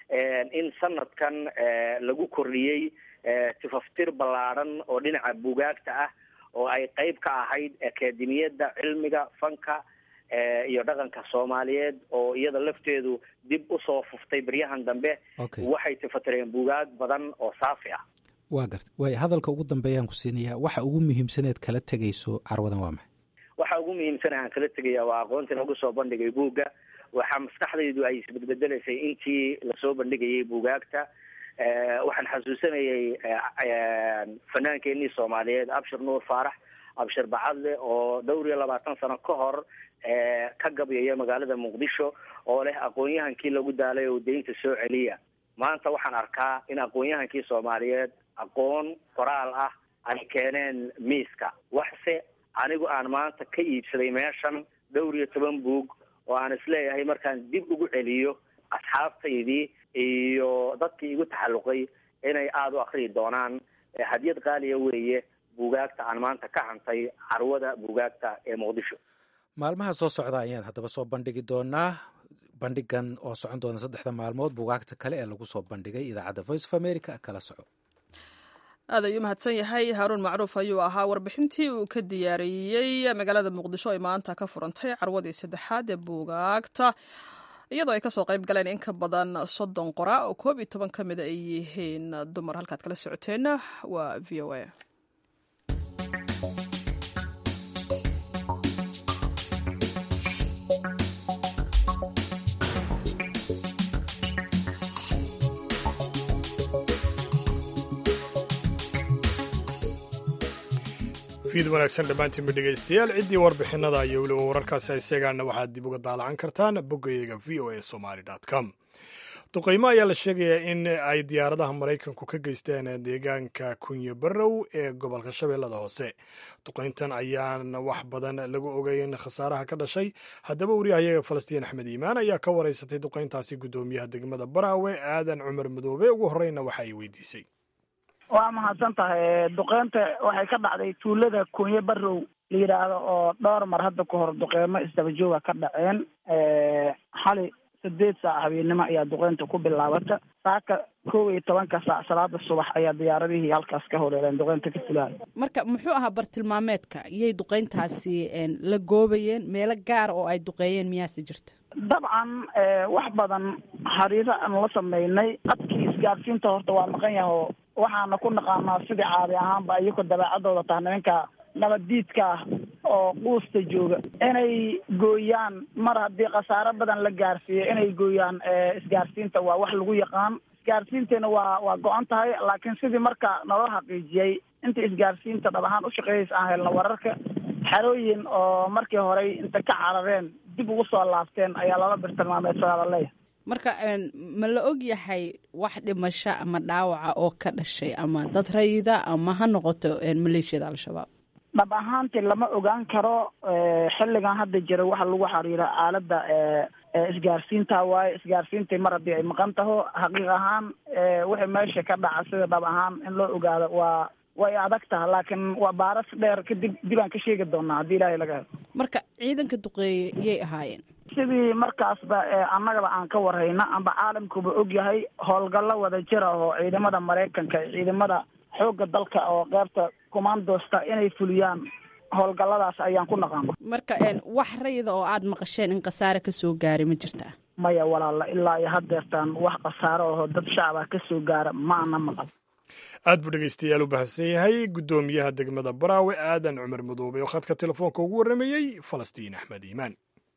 in sanadkan lagu kordhiyey tifaftir ballaadhan oo dhinaca bugaagta ah oo ay qeyb ka ahayd akademiyadda cilmiga fanka iyo dhaqanka soomaaliyeed oo iyada lafteedu dib usoo fuftay beryahan dambe waxay tifatireen bugaag badan oo saafi ah waa garta waay hadalka ugu dambeeyaan ku siinayaa waxa ugu muhiimsaneed kala tegayso carwadan waa maxay waxa ugu muhiimsana aan kala tegaya waa aqoontii lagu soo bandhigay buugga waxaa maskaxdaydu ay isbedbedelaysay intii lasoo bandhigayay buugaagta waxaan xasuusanayay fanaankeenii soomaaliyeed abshir nuur faarax abshir bacadle oo dhowr iyo labaatan sano ka hor ka gabyaya magaalada muqdisho oo leh aqoon-yahankii lagu daalay oo deynta soo celiya maanta waxaan arkaa in aqoon-yahankii soomaaliyeed aqoon qoraal ah ay keeneen miiska waxse anigu aan maanta ka iibsaday meeshan dhowr iyo toban buug oo aan isleeyahay markaan dib ugu celiyo asxaabtaydii iyo dadkii igu taxalluqay inay aada u akriyi doonaan hadiyad qaaliya weeye buugaagta aan maanta ka hantay carwada buugaagta ee muqdisho maalmaha soo socda ayaan haddaba soo bandhigi doonaa bandhigan oo socon doona saddexda maalmood buugaagta kale ee lagu soo bandhigay idaacadda voice of america kala soco aad ayuu mahadsan yahay haaruun macruuf ayuu ahaa warbixintii uu ka diyaariyey magaalada muqdisho ay maanta ka furantay carwadii saddexaad ee buugaagta iyadoo ay kasoo qayb galeen in ka badan soddon qora oo koob iyo toban ka mida ay yihiin dumar halkaad kala socoteenna waa v o a fiid wanaagsan dhammaantiinba dhegaystayaal ciddii warbixinada iyo weliba wararkaasi isagaana waxaad dib uga daalacan kartaan boggayaga v o a somaly com duqaymo ayaa la sheegayaa in ay diyaaradaha maraykanku ka geysteen deegaanka kunyo barrow ee gobolka shabeellada hoose duqayntan ayaan wax badan lagu ogeyn khasaaraha ka dhashay haddaba wariyahayaga falastiin axmed iimaan ayaa ka waraysatay duqayntaasi guddoomiyaha degmada baraawe aadan cumar madoobe ugu horreyna waxa ay weydiisay waa mahadsan tahay duqeynta waxay ka dhacday tuulada kunyo barrow la yidhaahdo oo dhowr mar hadda ka hor duqeymo isdaba jooga ka dhaceen xali sideed saac habeennimo ayaa duqeynta ku bilaabata saaka kow iyo tobanka saac salaada subax ayaa diyaaradihii halkaas ka horeereen duqeynta ka fulaayo marka muxuu ahaa bartilmaameedka iyay duqeyntaasi la goobayeen meelo gaar oo ay duqeeyeen miyaase jirta dabcan wax badan xariiro aan la sameynay adkii isgaadsiinta horta waa maqan yaha oo waxaana ku naqaanaa sidii caadi ahaanba iyagoo dabeecadooda taha nimanka nabaddiidka ah oo quusta jooga inay gooyaan mar haddii khasaaro badan la gaarsiiyo inay gooyaan isgaarsiinta waa wax lagu yaqaan isgaarsiinteena waa waa go-an tahay laakiin sidii marka naloo xaqiijiyey inta isgaarsiinta dhab ahaan ushaqeeyaysa aan helna wararka xerooyin oo markii horey inta ka carareen dib ugu soo laabteen ayaa lala birtilmaameedsadaa la leeyahay marka ma la og yahay wax dhimasho ama dhaawaca oo ka dhashay ama dad rayida ama ha noqoto maleeshiyada al-shabaab dhab ahaantii lama ogaan karo xilligan hadda jira waxa lagu xiriira aaladda isgaarsiinta waaye isgaarsiintii mar haddii ay maqan taho xaqiiq ahaan wixii meesha ka dhaca sida dhab ahaan in loo ogaado waa way adag taha laakiin waa baaras dheer kadib dib aan ka sheegi doonaa haddii ilaahay laga helo marka ciidanka duqeeye iyay ahaayeen sidii markaasba annagaba aan ka warhayna amba caalamkuba og yahay howlgallo wada jira oo ciidamada maraykanka ciidamada xoogga dalka oo qeybta commandosta inay fuliyaan howlgalladaas ayaan ku naqaana marka wax rayida oo aada maqasheen in khasaare kasoo gaaray ma jirtaa maya walaala ilaa iyo haddeertaan wax khasaaro aho dad shacaba ka soo gaara ma ana maqal aad buu dhegaystayaal u baahsan yahay guddoomiyaha degmada baraawe aadan cumar madoobe oo khadka telefoonka ugu warramayey falastiin axmed iimaan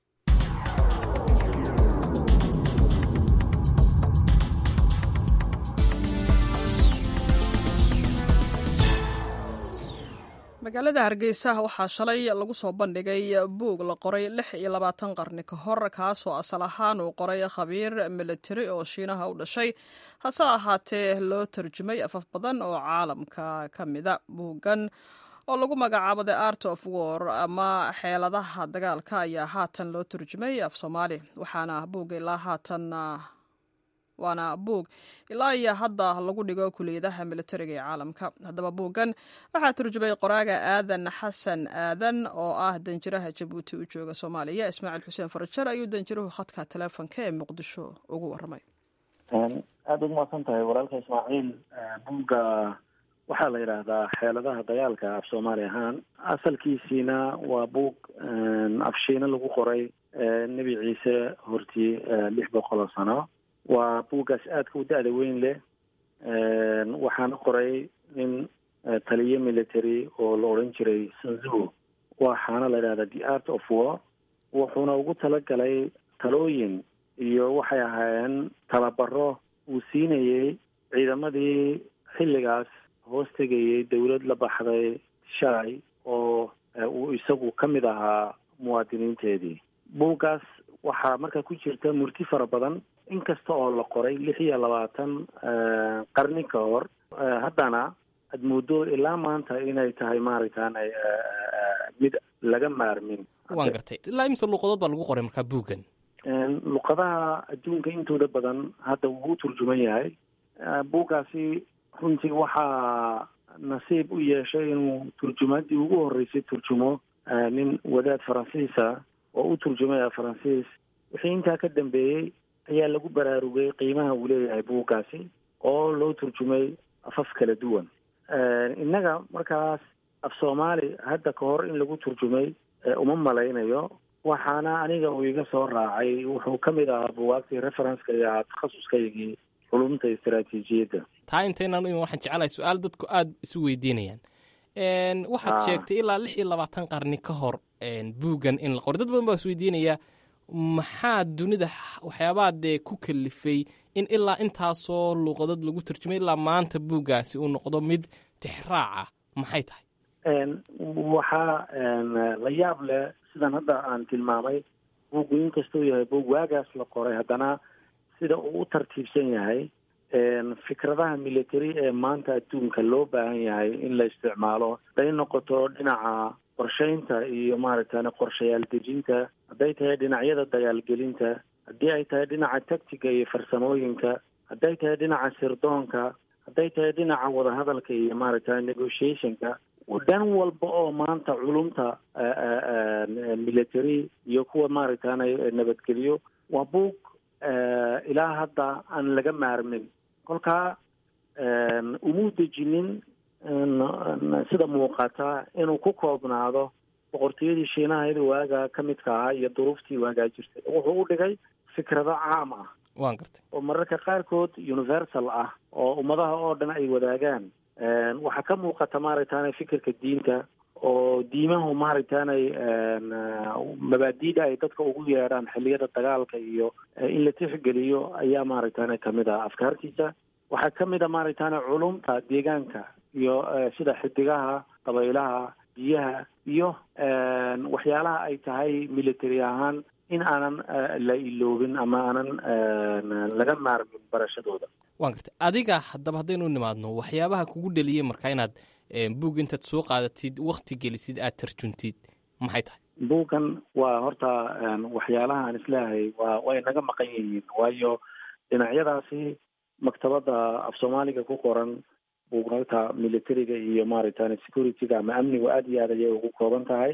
magaalada hargeysa waxaa shalay lagu soo bandhigay buug la qoray lix iyo labaatan qarni ka hor kaasoo asal ahaan uu qoray khabiir militari oo shiinaha u dhashay hase ahaatee loo tarjumay afaf badan oo caalamka ka mida buuggan oo lagu magacaabo the art of war ama xeeladaha dagaalka ayaa haatan loo turjumay af soomaali waxaana buugga ilaa haatan waana buug ilaa iyo hadda lagu dhigo kuliyadaha militariga ee caalamka haddaba buuggan waxaa turjumay qoraaga aadan xasan aadan oo ah danjiraha jabuuti u jooga soomaaliya ismaaciil xuseen farajar ayuu danjiruhu khadka teleefonka ee muqdisho ugu warramay aada ugu mahadsan tahay walaalka ismaaciil buugga waxaa la yidhaahdaa xeeladaha dagaalka af soomaali ahaan asalkiisiina waa buug afshiina lagu qoray nebi ciise hortii lix boqol oo sano waa buuggaas aadka u da-da weyn leh waxaana qoray nin taliye military oo la odhan jiray sanzu waxaana la yidhahdaa the art of war wuxuuna ugu talagalay talooyin iyo waxay ahaayeen tababaro uu siinayey ciidamadii xilligaas hoos tegayay dowlad la baxday shalay oo uu isagu ka mid ahaa muwaadiniinteedii buuggaas waxaa markaa ku jirta murti fara badan inkasta oo la qoray lix iyo labaatan qarni ka hor haddana aad muddo ilaa maanta inay tahay maaragtaan mid laga maarmin waan gartay ilaa imse luuqadood baa lagu qoray markaa buuggan luqadaha adduunka intooda badan hadda wuu u turjuman yahay buuggaasi runtii waxaa nasiib u yeeshay inuu turjumaadii ugu horreysay turjumo nin wadaad faransiisa oo u turjumaya faransiis wixii intaa ka dambeeyey ayaa lagu baraarugay qiimaha uu leeyahay buuggaasi oo loo turjumay afaf kala duwan innaga markaas af soomaali hadda ka hor in lagu turjumay uma malaynayo waxaana aniga uu iga soo raacay wuxuu ka mid ahaa buwaagtii referenceka iyo ahaa takhasuskaygii culumta istaraatiijiyadda taa intaynaan u iman waxaan jecelahay su-aal dadku aada isu weydiinayaan waxaad sheegtay ilaa lix iyo labaatan qarni ka hor buuggan in la qoray dad badan baa is weydiinaya maxaa dunida waxyaabaha dee ku kalifay in ilaa intaasoo luuqadood lagu turjumay ilaa maanta buuggaasi uu noqdo mid tixraaca maxay tahay waxaa la yaab leh sidan hadda aan tilmaamay buuggu inkastuu yahay buug waagaas la qoray haddana sida uu u tartiibsan yahay fikradaha military ee maanta adduunka loo baahan yahay in la isticmaalo hadday noqoto dhinaca qorsheynta iyo maaragtane qorshayaal dejinta hadday tahay dhinacyada dagaalgelinta haddii ay tahay dhinaca tactiga iyo farsamooyinka hadday tahay dhinaca sirdoonka hadday tahay dhinaca wadahadalka iyo maaragtane negotiationka dhan walba oo maanta culumta military iyo kuwa maaragtane nabadgelyo waa buug ilaa hadda aan laga maarmin kolkaa umuu dejinin sida muuqata inuu ku koobnaado boqortooyadii shiinahayda waagaa ka midka ahaa iyo duruuftii waagaa jirtay wuxuu u dhigay fikrado caam ah waan gartay oo mararka qaarkood universal ah oo ummadaha oo dhan ay wadaagaan waxaa ka muuqata maaragtaane fikirka diinta oo diimahu maaragtaanay mabaadiida ay dadka ugu yeedhaan xilliyada dagaalka iyo in la tixgeliyo ayaa maaragtaane kamid ah afkaartiisa waxaa kamid a maaragtaane culumta deegaanka iyo sida xidigaha dabaylaha biyaha iyo waxyaalaha ay tahay military ahaan in aanan la iloobin ama aanan laga maarmin barashadooda waan gartay adiga haddaba haddaynu u nimaadno waxyaabaha kugu dheliyey markaa inaad buug intaad soo qaadatid wakti gelisid aad tarjuntid maxay tahay buuggan waa horta waxyaalaha aan isleehay waa way naga maqan yihiin waayo dhinacyadaasi maktabadda af soomaaliga ku qoran buugnagta militariga iyo maaragtane securityga ama amnigu aada iyo aad ayay ugu kooban tahay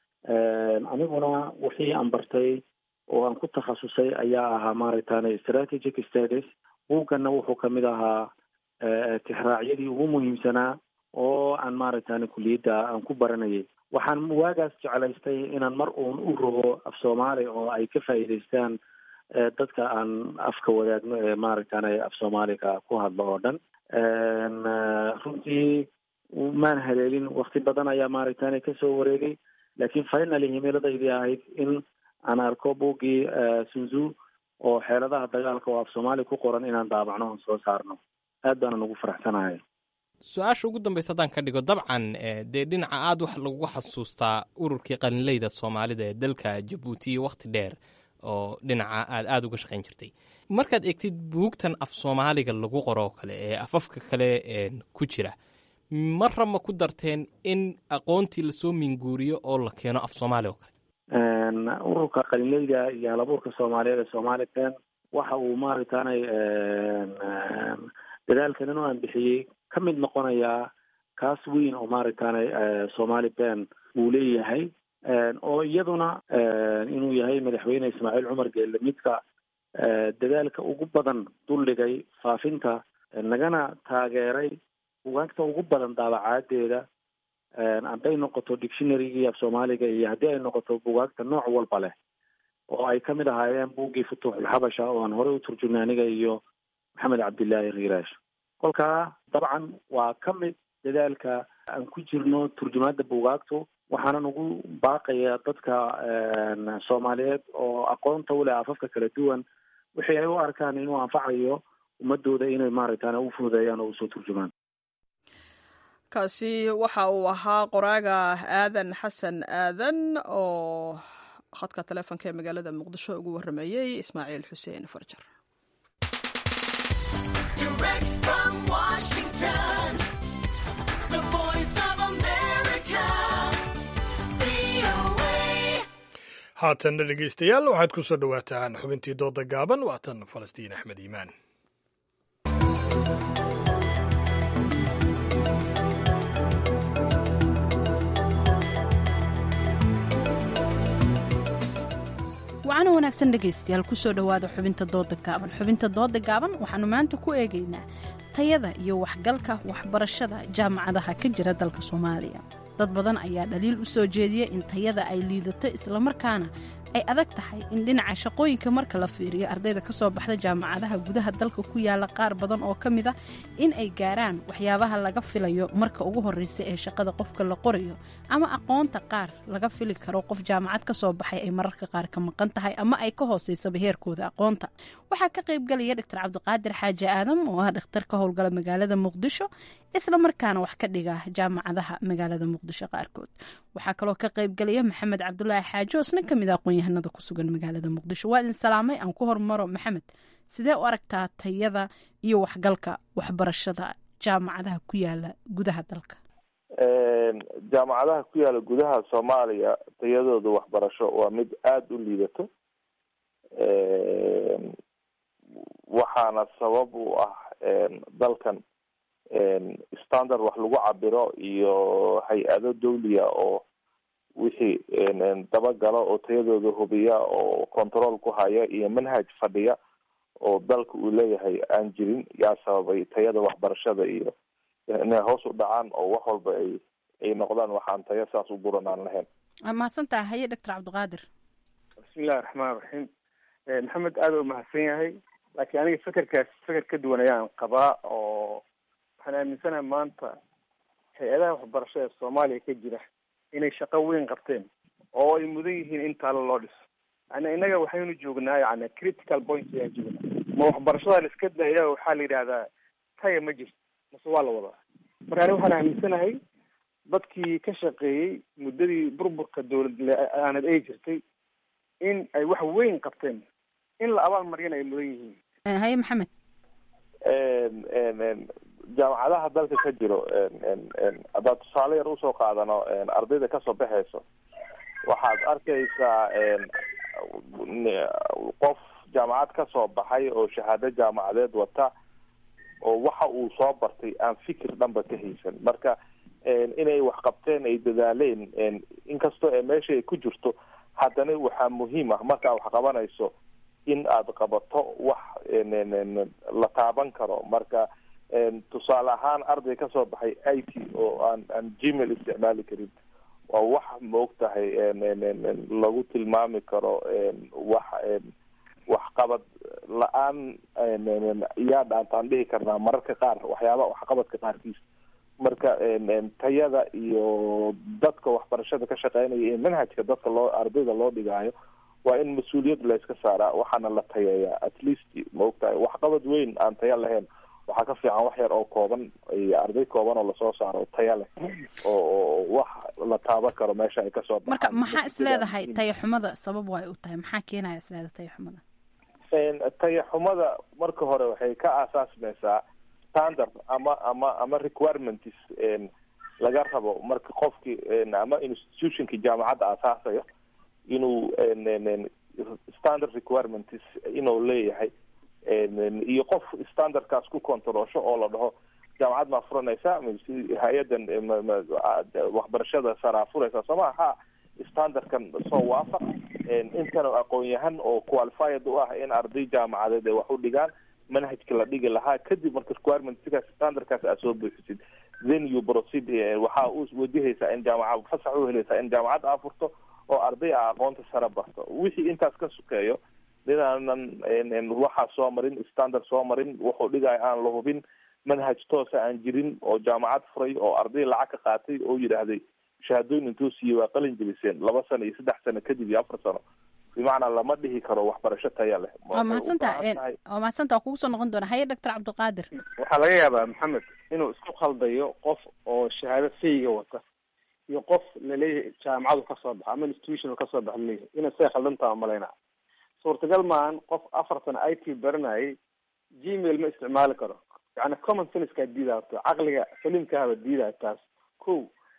aniguna wixii aan bartay oo aan ku takhasusay ayaa ahaa maaragtane strategic status buugganna wuxuu kamid ahaa tixraacyadii ugu muhiimsanaa oo aan maaragtane kuliyadda aan ku baranayay waxaan waagaas jeclaystay inaan mar uun u rogo af soomaali oo ay ka faa'iidaystaan dadka aan afka wadaagno ee maaragtane af soomaaliga ku hadlo oo dhan runtii maan haleelin wakti badan ayaa maaragtane kasoo wareegay laakiin finally himiladaydi ahayd in aan arko buuggii sunzu oo xeeladaha dagaalka oo af soomaali ku qoran inaan daabacno oon soo saarno aad baanan ugu faraxsanahay su-aasha ugu dambaysa haddaan ka dhigo dabcan dee dhinaca aada wax lagu xasuustaa ururkii qalinleyda soomaalida ee dalka jabuuti iyo wakhti dheer oo dhinaca aad aada uga shaqayn jirtay markaad eegtid buugtan af soomaaliga lagu qoro oo kale ee afafka kale ku jira marra ma ku darteen in aqoontii lasoo minguuriyo oo la keeno af soomaali oo kale ururka qalinleyda iyo halabuurka soomaaliyeed ee somali ben waxa uu maaragtaanay dadaalkan inuu aan bixiyey ka mid noqonayaa kaas weyn oo maaragtaanay somali ben uu leeyahay oo iyaduna inuu yahay madaxweyne ismaaciil cumar geelle midka dadaalka ugu badan duldhigay faafinta nagana taageeray bugaagta ugu badan daabacaadeeda hadday noqoto dictionarygii af soomaaliga iyo haddii ay noqoto bugaagta nooc walba leh oo ay kamid ahaayeen buuggii futuuxulxabasha oo aan horey u turjumnay aniga iyo maxamed cabdillaahi riiraash kolkaa dabcan waa ka mid dadaalka aan ku jirno turjumaadda bugaagtu waxaanan ugu baaqaya dadka soomaaliyeed oo aqoonta u leh afafka kala duwan wixii ay u arkaan inuu anfacayo ummadooda inay maaragtaan u fududeeyaan oo usoo turjumaan kaasi waxa uu ahaa qoraaga aadan xasan aadan oo khadka taleefonka ee magaalada muqdisho ugu waramayey ismaaciil xuseen farjar haatanna dhegaystayaal waxaad ku soo dhowaataan xubintii dooda gaaban waatan falastiin axmed iimaan wacana wanaagsan dhegaystayaal kusoo dhowaada xubinta dooda gaaban xubinta dooda gaaban waxaanu maanta ku eegaynaa tayada iyo waxgalka waxbarashada jaamacadaha ka jira dalka soomaaliya dad badan ayaa dhaliil u soo jeediya in tayada ay liidato islamarkaana ay adag tahay in dhinaca shaqooyinka marka la fiiriyo ardayda ka soo baxda jaamacadaha gudaha dalka ku yaala qaar badan oo ka mid a in ay gaaraan waxyaabaha laga filayo marka ugu horreysa ee shaqada qofka la qorayo ama aqoonta qaar laga fili karo qof jaamacad ka soo baxay ay mararka qaar ka maqan tahay ama ay ka hooseysaba heerkooda aqoonta waxaa ka qaybgalaya dr cabdiqaadir xaaji aadam oo ah dhakhtar ka howlgala magaalada muqdisho islamarkaana wax ka dhiga jaamacadaha magaalada muqdisho qaarkood waxaa kaloo ka qaybgalaya maxamed cabdulaahi xaaji oo isna kamid a aqoon-yahanada ku sugan magaalada muqdisho waa idin salaamay aan ku hormaro maxamed sidee u aragtaa tayada iyo waxgalka waxbarashada jaamacadaha ku yaala gudaha dalka jaamacadaha ku yaala gudaha soomaaliya tayadooda waxbarasho waa mid aada u liidato waxaana sabab u ah dalkan standard wax lagu cabiro iyo hay-ado dawliya oo wixii dabagala oo tayadooda hubiya oo control ku haya iyo manhaj fadhiya oo dalka uu leeyahay aan jirin yaa sababay tayada waxbarashada iyo inay hoos u dhacaan oo wax walba ay ay noqdaan waxaan tayo saas u buran aan lahayn mahadsantaha haye doctor cabdiqaadir bismillahi raxmaan raxiim maxamed aada u mahadsan yahay laakiin aniga fekerkaas feker ka duwan ayaan qabaa oo waxaan aaminsanahay maanta hay-adaha waxbarashada ee soomaaliya ka jira inay shaqo weyn qabteen oo ay mudan yihiin in taalo loo dhiso yani innaga waxaynu joognaa yani critical point ayaan joognaa ma waxbarashada la iska daya waxaa la yidhahdaa taya ma jirto mase waa la wadaa marka ani waxaan aaminsanahay dadkii ka shaqeeyey muddadii burburka dowlad aanad ay jirtay in ay wax weyn qabteen in la abaal mariyana ay mudan yihiin haye maxamed jaamacadaha dalka ka jiro haddaad tusaale yar usoo qaadano ardayda kasoo baxayso waxaad arkaysaa qof jaamacad kasoo baxay oo shahaado jaamacadeed wata oo waxa uu soo bartay aan fikir dhanba ka haysan marka inay wax qabteen ay dadaaleen inkastoo ee meesha ay ku jirto haddana waxaa muhiim ah markaa wax qabanayso in aad qabato wax la taaban karo marka tusaale ahaan arday kasoo baxay i t oo aan aan gmail isticmaali karin waa wax maog tahay lagu tilmaami karo wax waxqabad la-aan yaa dhaantaan dhihi karnaa mararka qaar waxyaaba waxqabadka qaarkiis marka tayada iyo dadka waxbarashada ka shaqeynaya ee manhajka dadka loo ardayda loo dhigaayo waa in mas-uuliyad la iska saaraa waxaana la tayeeyaa at least ma ogtahay waxqabad weyn aan taya lahayn waxaa ka fiican wax yar oo kooban iyo arday kooban oo lasoo saaro taya leh oo wax la taaban karo meesha ay kasoo marka maxaa is leedahay tayaxumada sabab way u tahay maxaa keenaya is leedahay tayaxumada tayaxumada marka hore waxay ka aasaasmaysaa standard ama ama ama requirements laga rabo marka qofki ama institutionki jaamacadda aasaasayo inuu standard requirements inuu leeyahay iyo qof standardkaas ku controlsho oo la dhaho jaamacad maa furanaysa hay-adan waxbarashada saraa furaysa sooma ha standardkan soo waafaq intan aqoon-yahan oo qualified u ah in arday jaamacadeed ay wax u dhigaan manhajka la dhigi lahaa kadib marka requirements standardkaas aad soo buuxisid then you proceed waxaa u wajahaysaa in jaamacad fasax u helaysaa in jaamacad aa furto oo arday a aqoonta sare barto wixii intaas ka sukeeyo ninaanan waxaa soo marin standard soo marin wuxuu dhigaayo aan la hubin manhaj toosa aan jirin oo jaamacad furay oo arday lacag ka qaatay oo yidhaahday shahaadooyin intuu siiyey waa qalin jeliseen laba sano iyo saddex sano kadib iyo afar sano bimacnaa lama dhihi karo waxbarasho taya leh waa mahadsantaa waa mahadsantaa waa kugu soo noqon doona haye doctor cabdiqaadir waxaa laga yaabaa maxamed inuu isku khaldayo qof oo shahaado fayga wata iyo qof laleeyahay jaamacadu kasoo baxa ama institution kasoo baxa laleeyahay inay say khaldantaa umalaynaa suurtagal maahan qof afar sano i t baranayay gmail ma isticmaali karo yani common sensekaa diidaato caqliga saliimkaaba diidaayo taas ko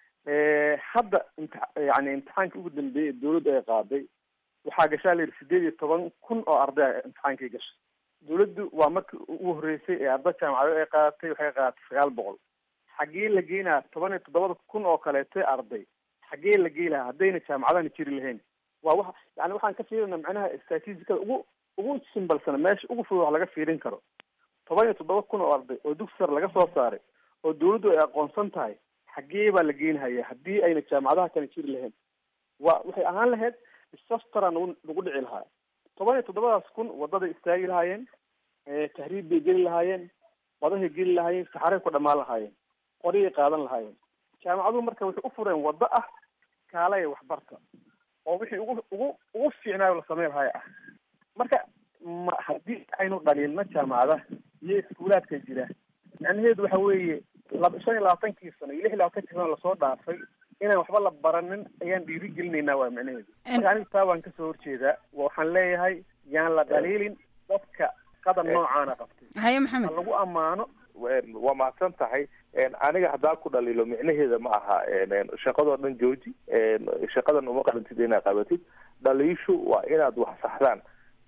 hadda imti- yani imtixaankii ugu dambeeyay dawladdu ay qaaday waxaa gashaa la yidhi sideed iyo toban kun oo arday a imtixaankii gashay dawladdu waa markii ugu horreysay ee arday jaamacadeed ay qaadatay waxay qaadatay sagaal boqol xaggee la geynaa toban iyo toddobada kun oo kaleeto arday xaggee la gey lahaa haddayna jaamacadana jiri lahayn waa wa yani waxaan ka fiirinaa macnaha statisticada ugu ugu simbalsana meesha ugu fudud wax laga fiirin karo toban iyo toddoba kun oo arday oo dugsi sare laga soo saaray oo dawladdu ay aqoonsan tahay xaggee baa la geynhaya haddii ayna jaamacadaha kana jiri lahayn wa waxay ahaan lahayd disastara nagu nagu dhici lahaa toban iyo toddobadaas kun wadaday istaagi lahaayeen tahriib bay geli lahaayeen wadahay geli lahaayeen saxaray ku dhamaan lahaayeen qoriyay qaadan lahaayeen jaamacaduhu marka waxay u fureen waddo ah kaalaya waxbarta oo wixii ugu ugu ugu fiicnaayo la samey lahaaya ah marka ma haddii aynu dhaliilno jaamacadaha iyo iskuulaadka jira macnaheedu waxa weeye laba shan iyo labaatankii sano iyo lix iyo labaatankii sano lasoo dhaafay inaan waxba la baranin ayaan dhiiri gelinaynaa waa macnaheedu marka anigu taa waan kasoo horjeedaa waxaan leeyahay yaan la dhaliilin dadka qadar noocaana qabtay haye maxamed ha lagu ammaano waa mahadsan tahay aniga haddaa ku dhaliilo micnaheeda ma aha shaqadoo dhan jooji shaqadan uma qalantid inaad qabatid dhaliishu waa inaad wax saxdaan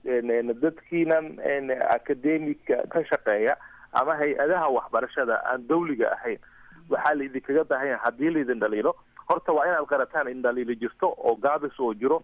dadkiinan academika ka shaqeeya ama hay-adaha waxbarashada aan dawliga ahayn waxaa laidinkaga baahan yahay haddii laidin dhaliilo horta waa inaad qarataan in dhaliilo jirto oo gaabis oo jiro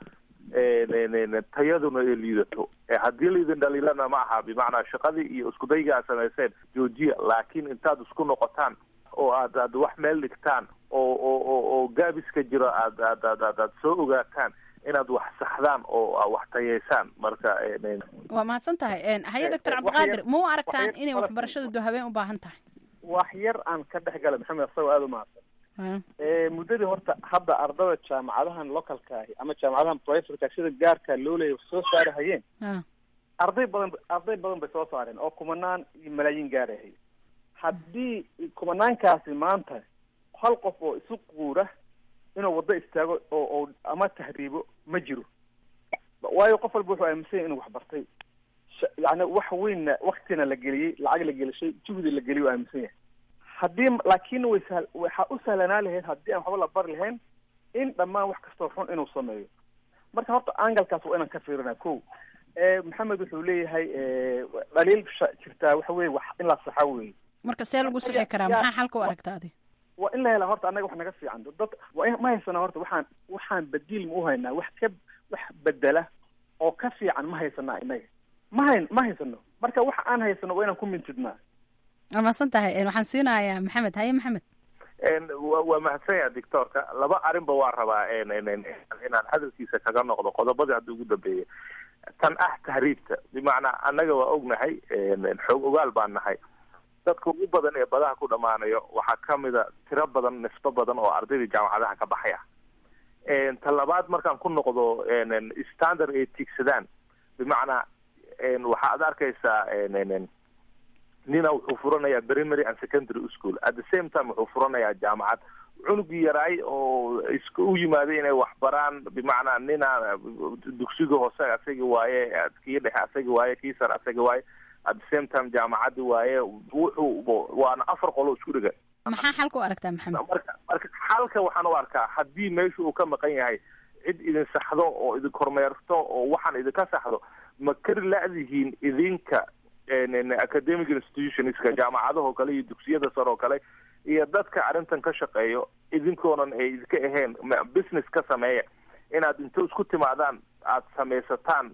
tayaduna ay liidato haddii laidin dhaliilana ma aha bimacnaa shaqadii iyo iskudayga aad samayseen joojiya laakiin intaad isku noqotaan oo aad aad wax meel dhigtaan oo oo oo oo gaabiska jiro aad aad aad aad aad soo ogaataan inaad wax saxdaan oo wax tayeysaan marka waa mahadsan tahay haye doctor cabdiqaadir ma u aragtaan inay waxbarashadu do habeen u baahan tahay wax yar aan ka dhex gala maxamed asagoo aada u mahadsan muddadii horta hadda ardada jaamacadahan localka ahi ama jaamacadahan privateka sida gaarka loo leeya wax soo saari hayeen arday badan arday badan bay soo saareen oo kumanaan iyo malaayiin gaarahay haddii kumanaankaasi maanta hal qof oo isu quura inuu waddo istaago oo oo ama tahriibo ma jiro waayo qof walba wuxuu aaminsan yahay inuu wax bartay yani wax weynna waktina la geliyey lacag la gelishay juhdi la geliyay u aaminsan yahay haddii laakiin way sah waxaa u sahlanaa lahayd haddii aan waxba la bari lahayn in dhammaan wax kastoo xun inuu sameeyo marka horta angalkaas waa inaan ka fiirina ko maxamed wuxuu leeyahay dhaliil jirtaa waxa weye wax in la saxa weye marka see lagu sixi karaa maxaa xalka u aragta adi waa in la helaa horta annaga wax naga fiican dad waa in ma haysanaa horta waxaan waxaan badiil ma uhaynaa wax ka wax bedela oo ka fiican ma haysanaa inaga ma hayn ma haysano marka waxa aan haysano waa inaan ku mintidnaa waa mahadsan tahay waxaan siinayaa maxamed haye maxamed waa mahadsan yaha doctorka laba arrinba waa rabaa inaan hadalkiisa kaga noqdo qodobadii hadda ugu dambeeyay tan ah tahriibta bimacnaa annaga waa ognahay xoog ogaal baan nahay dadka ugu badan ee badaha ku dhamaanayo waxaa kamida tiro badan nisbo badan oo ardayda jaamacadaha ka baxaya ta labaad markaan ku noqdo standard ay tiigsadaan bimacnaa waxaad arkaysaa nina wuxuu furanayaa primary and secondary school at the same time wuxuu furanayaa jaamacad cunugii yaraay oo is u yimaaday inay wax baraan bimacnaa nina dugsiga hoose asagi waaye kii dhexe asagi waaye kii sare asagi waaye at the same time jaamacaddi waaye wuxuu waana afar qolo isku dhiga maxaa xalka u aragtaa maxamed marka marka xalka waxaan u arkaa haddii meesha uu ka maqan yahay cid idin saxdo oo idin kormeerto oo waxaan idinka saxdo ma kari la-dihiin idinka academic institutionska jaamacadahoo kale iyo dugsiyada sare oo kale iyo dadka arrintan ka shaqeeyo idinkoonan ay idinka ahayn business ka sameeya inaad inta isku timaadaan aada samaysataan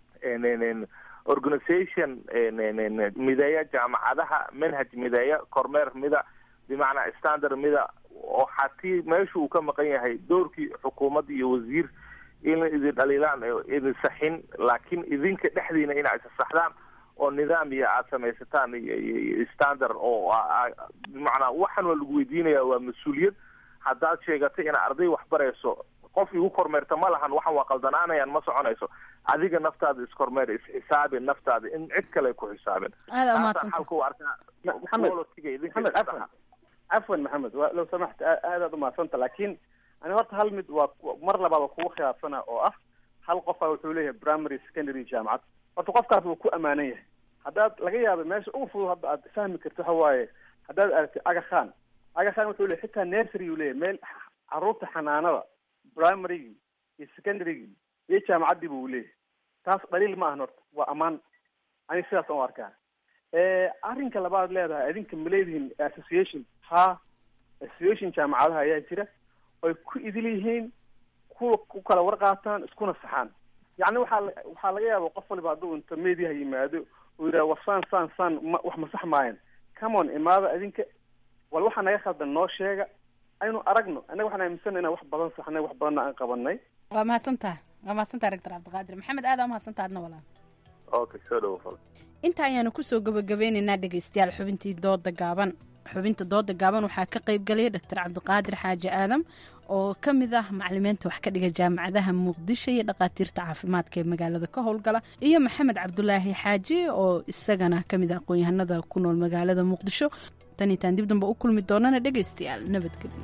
organization mideeya jaamacadaha manhaj mideeya kormeer mida bimacnaa standard mida oo hatii meesha uu ka maqan yahay doorkii xukuumad iyo wasiir in idin dhaliilaan idin saxin laakiin idinka dhexdiina inaa isa saxdaan oo nidaam iyo aada samaysataan iyo standard oo bimacnaa waxaan waa lagu weydiinaya waa mas-uuliyad haddaad sheegatay ina arday wax barayso qof igu kormeerta ma lahan waxan waa qaldanaanayaan ma soconayso adiga naftaada iskormeer isxisaabi naftaada in cid kale ku xisaabin Aad aa Taasaan mahadsantahay. xalka u arkaa maxamed Quality-ga idinka maxamed iska cafwan cafwan maxamed waa low samaxta aa- aadaad umahadsanta laakiin ani horta hal mid waa ku- mar labaad waa kugu khilaafsana oo ah hal qofa wuxuu leeyahay primary secondary jaamacad horta qofkaas wuu ku amaanan yahay haddaad laga yaabo meesha ugu fudud hadda aad fahmi karto waxa waaye haddaad aragtid aga khan aga khan wuxuu leeyahay xitaa nursery uu leeyahay meel caruurta xanaanada primarygii iyo secondarygii iyo jaamacaddii buu leeyahay taas dhaliil ma ahan horta waa ammaan aniga sidaas aan u arkaa Eh, arrinka labaad leedahay adinka ma leedihiin association ha association jaamacadaha ayaa jira oy ku idil yihiin kuwa ku kala warqaataan iskuna saxaan yacni waxaa la- waxaa laga yaaba qof waliba hadduu inta mediaha yimaado uu yidhaha war saan saan saan ma wax ma sax maayan come on imaada adinka wal waxaa naga khaldan noo sheega aynu aragno annaga waxaan aaminsana inaan wax badan saxnay wax badanna aan qabanay waa mahadsantaha waa mahadsantaha rector cabdiqaadir maxamed aad aa mahadsantaha adna walaal okay soo dhawo fal inta ayaanu kusoo gabagabeynaynaa dhegaystayaal xubintii dooda gaaban xubinta dooda gaaban waxaa ka qayb galaya doctor cabdiqaadir xaaji aadam oo ka mid ah macalimiinta wax ka dhiga jaamacadaha muqdisho iyo dhakhaatiirta caafimaadka ee magaalada ka howlgala iyo maxamed cabdulaahi xaaji oo isagana ka mid ah aqoon-yahanada ku nool magaalada muqdisho tan itaan dib dambe u kulmi doonana dhegaystayaal nabadgelyo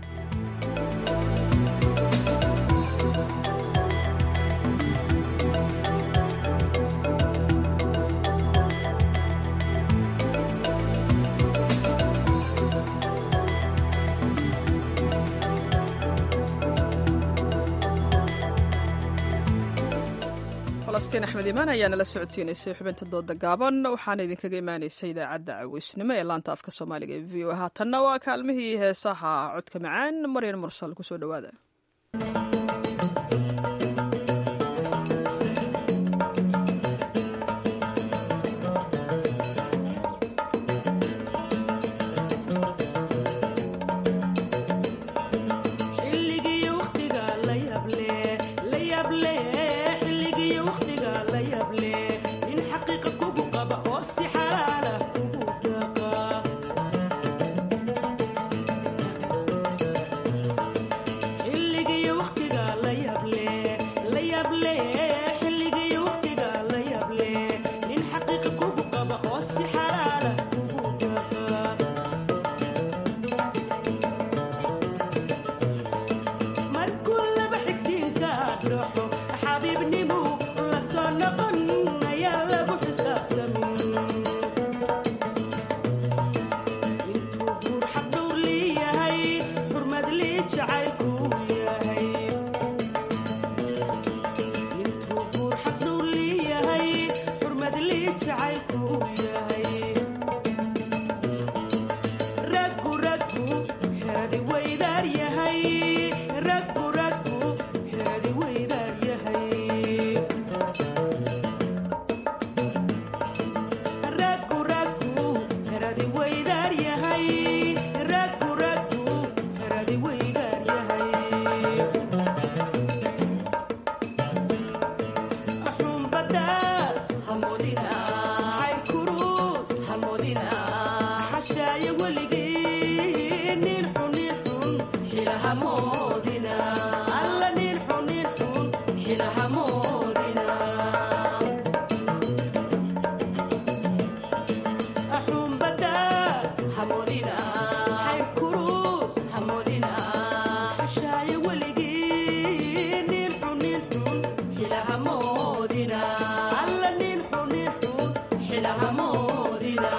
falastiin axmed imaan ayaa nala socodsiinaysay xubinta dooda gaaban waxaana idinkaga imaanaysay idaacadda caweysnimo ee laanta afka soomaaliga ee v o haatanna waa kaalmihii heesaha codka macaan maryan mursal kusoo dhowaada xilligii waqtiga la yable la yable xilligii waqtiga la yable nin xaqiiqa kugu qaba oo si xalaala kugu dhaqa xilligii waqtiga la yable la yable xilligii waqtiga la yable nin xaqiiqa kugu qaba oo si xalaala kugu dhaqa markuu laba xigsiinka dhaxo xabiibnimu la soo noqon ayaa lagu xisaabtamin intuu guur xaqdhowr leeyahay xurmad lii jacaylku yahay intuu guur xaqdhowr leeyahay xurmad lii jacaylku yahay raggu raggu xeradi weydaar yahay raggu raggu xeradi weydaar yahay raggu raggu xeradi weydaar yahay raggu raggu xeradi weydaar yahay xumbada hamudina xayrkuruus hamudina xashaaya weligii nin xun nin xun xilahamoodina alla nin xun nin xun xilahamoodina xumbada hamudina xayrkuruus hamudina xashaaya weligii nin xun nin xun xilahamoodina alla nin xun nin xun xilahamoodina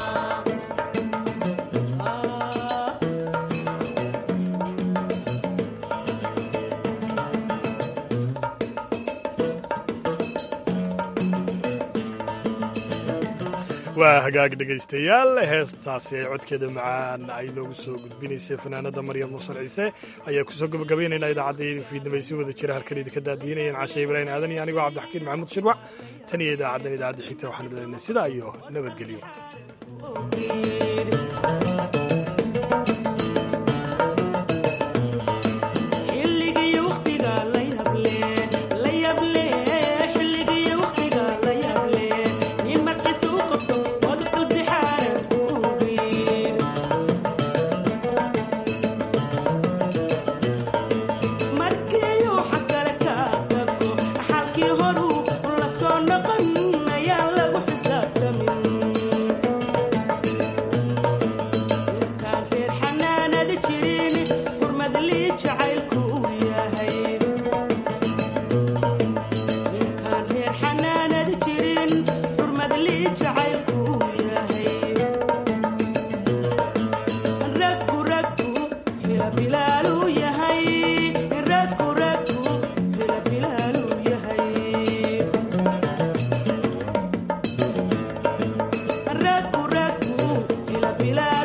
waa hagaag dhegaystayaal heestaasi ay codkeeda macaan ay noogu soo gudbinaysay fanaanada maryam mursal ciise ayaa kusoo gabagabaynaynaa idaacadda fiidnimay si wada jira halkan idinka daadiinayeen cashe ibraahim aadan iyo anigoo cabdixakiin maxamuud shirwac tan iyo idaacaddan idaacadda xigta waxaan lenahay sidaa iyo nabadgelyo xilligii waqtiga la yable la yable xilligii waqtiga la yable nin madxiisa u qabto wad qalbi xaaran kugeed markiiuu xag kale ka tago xalkii horuu bilaa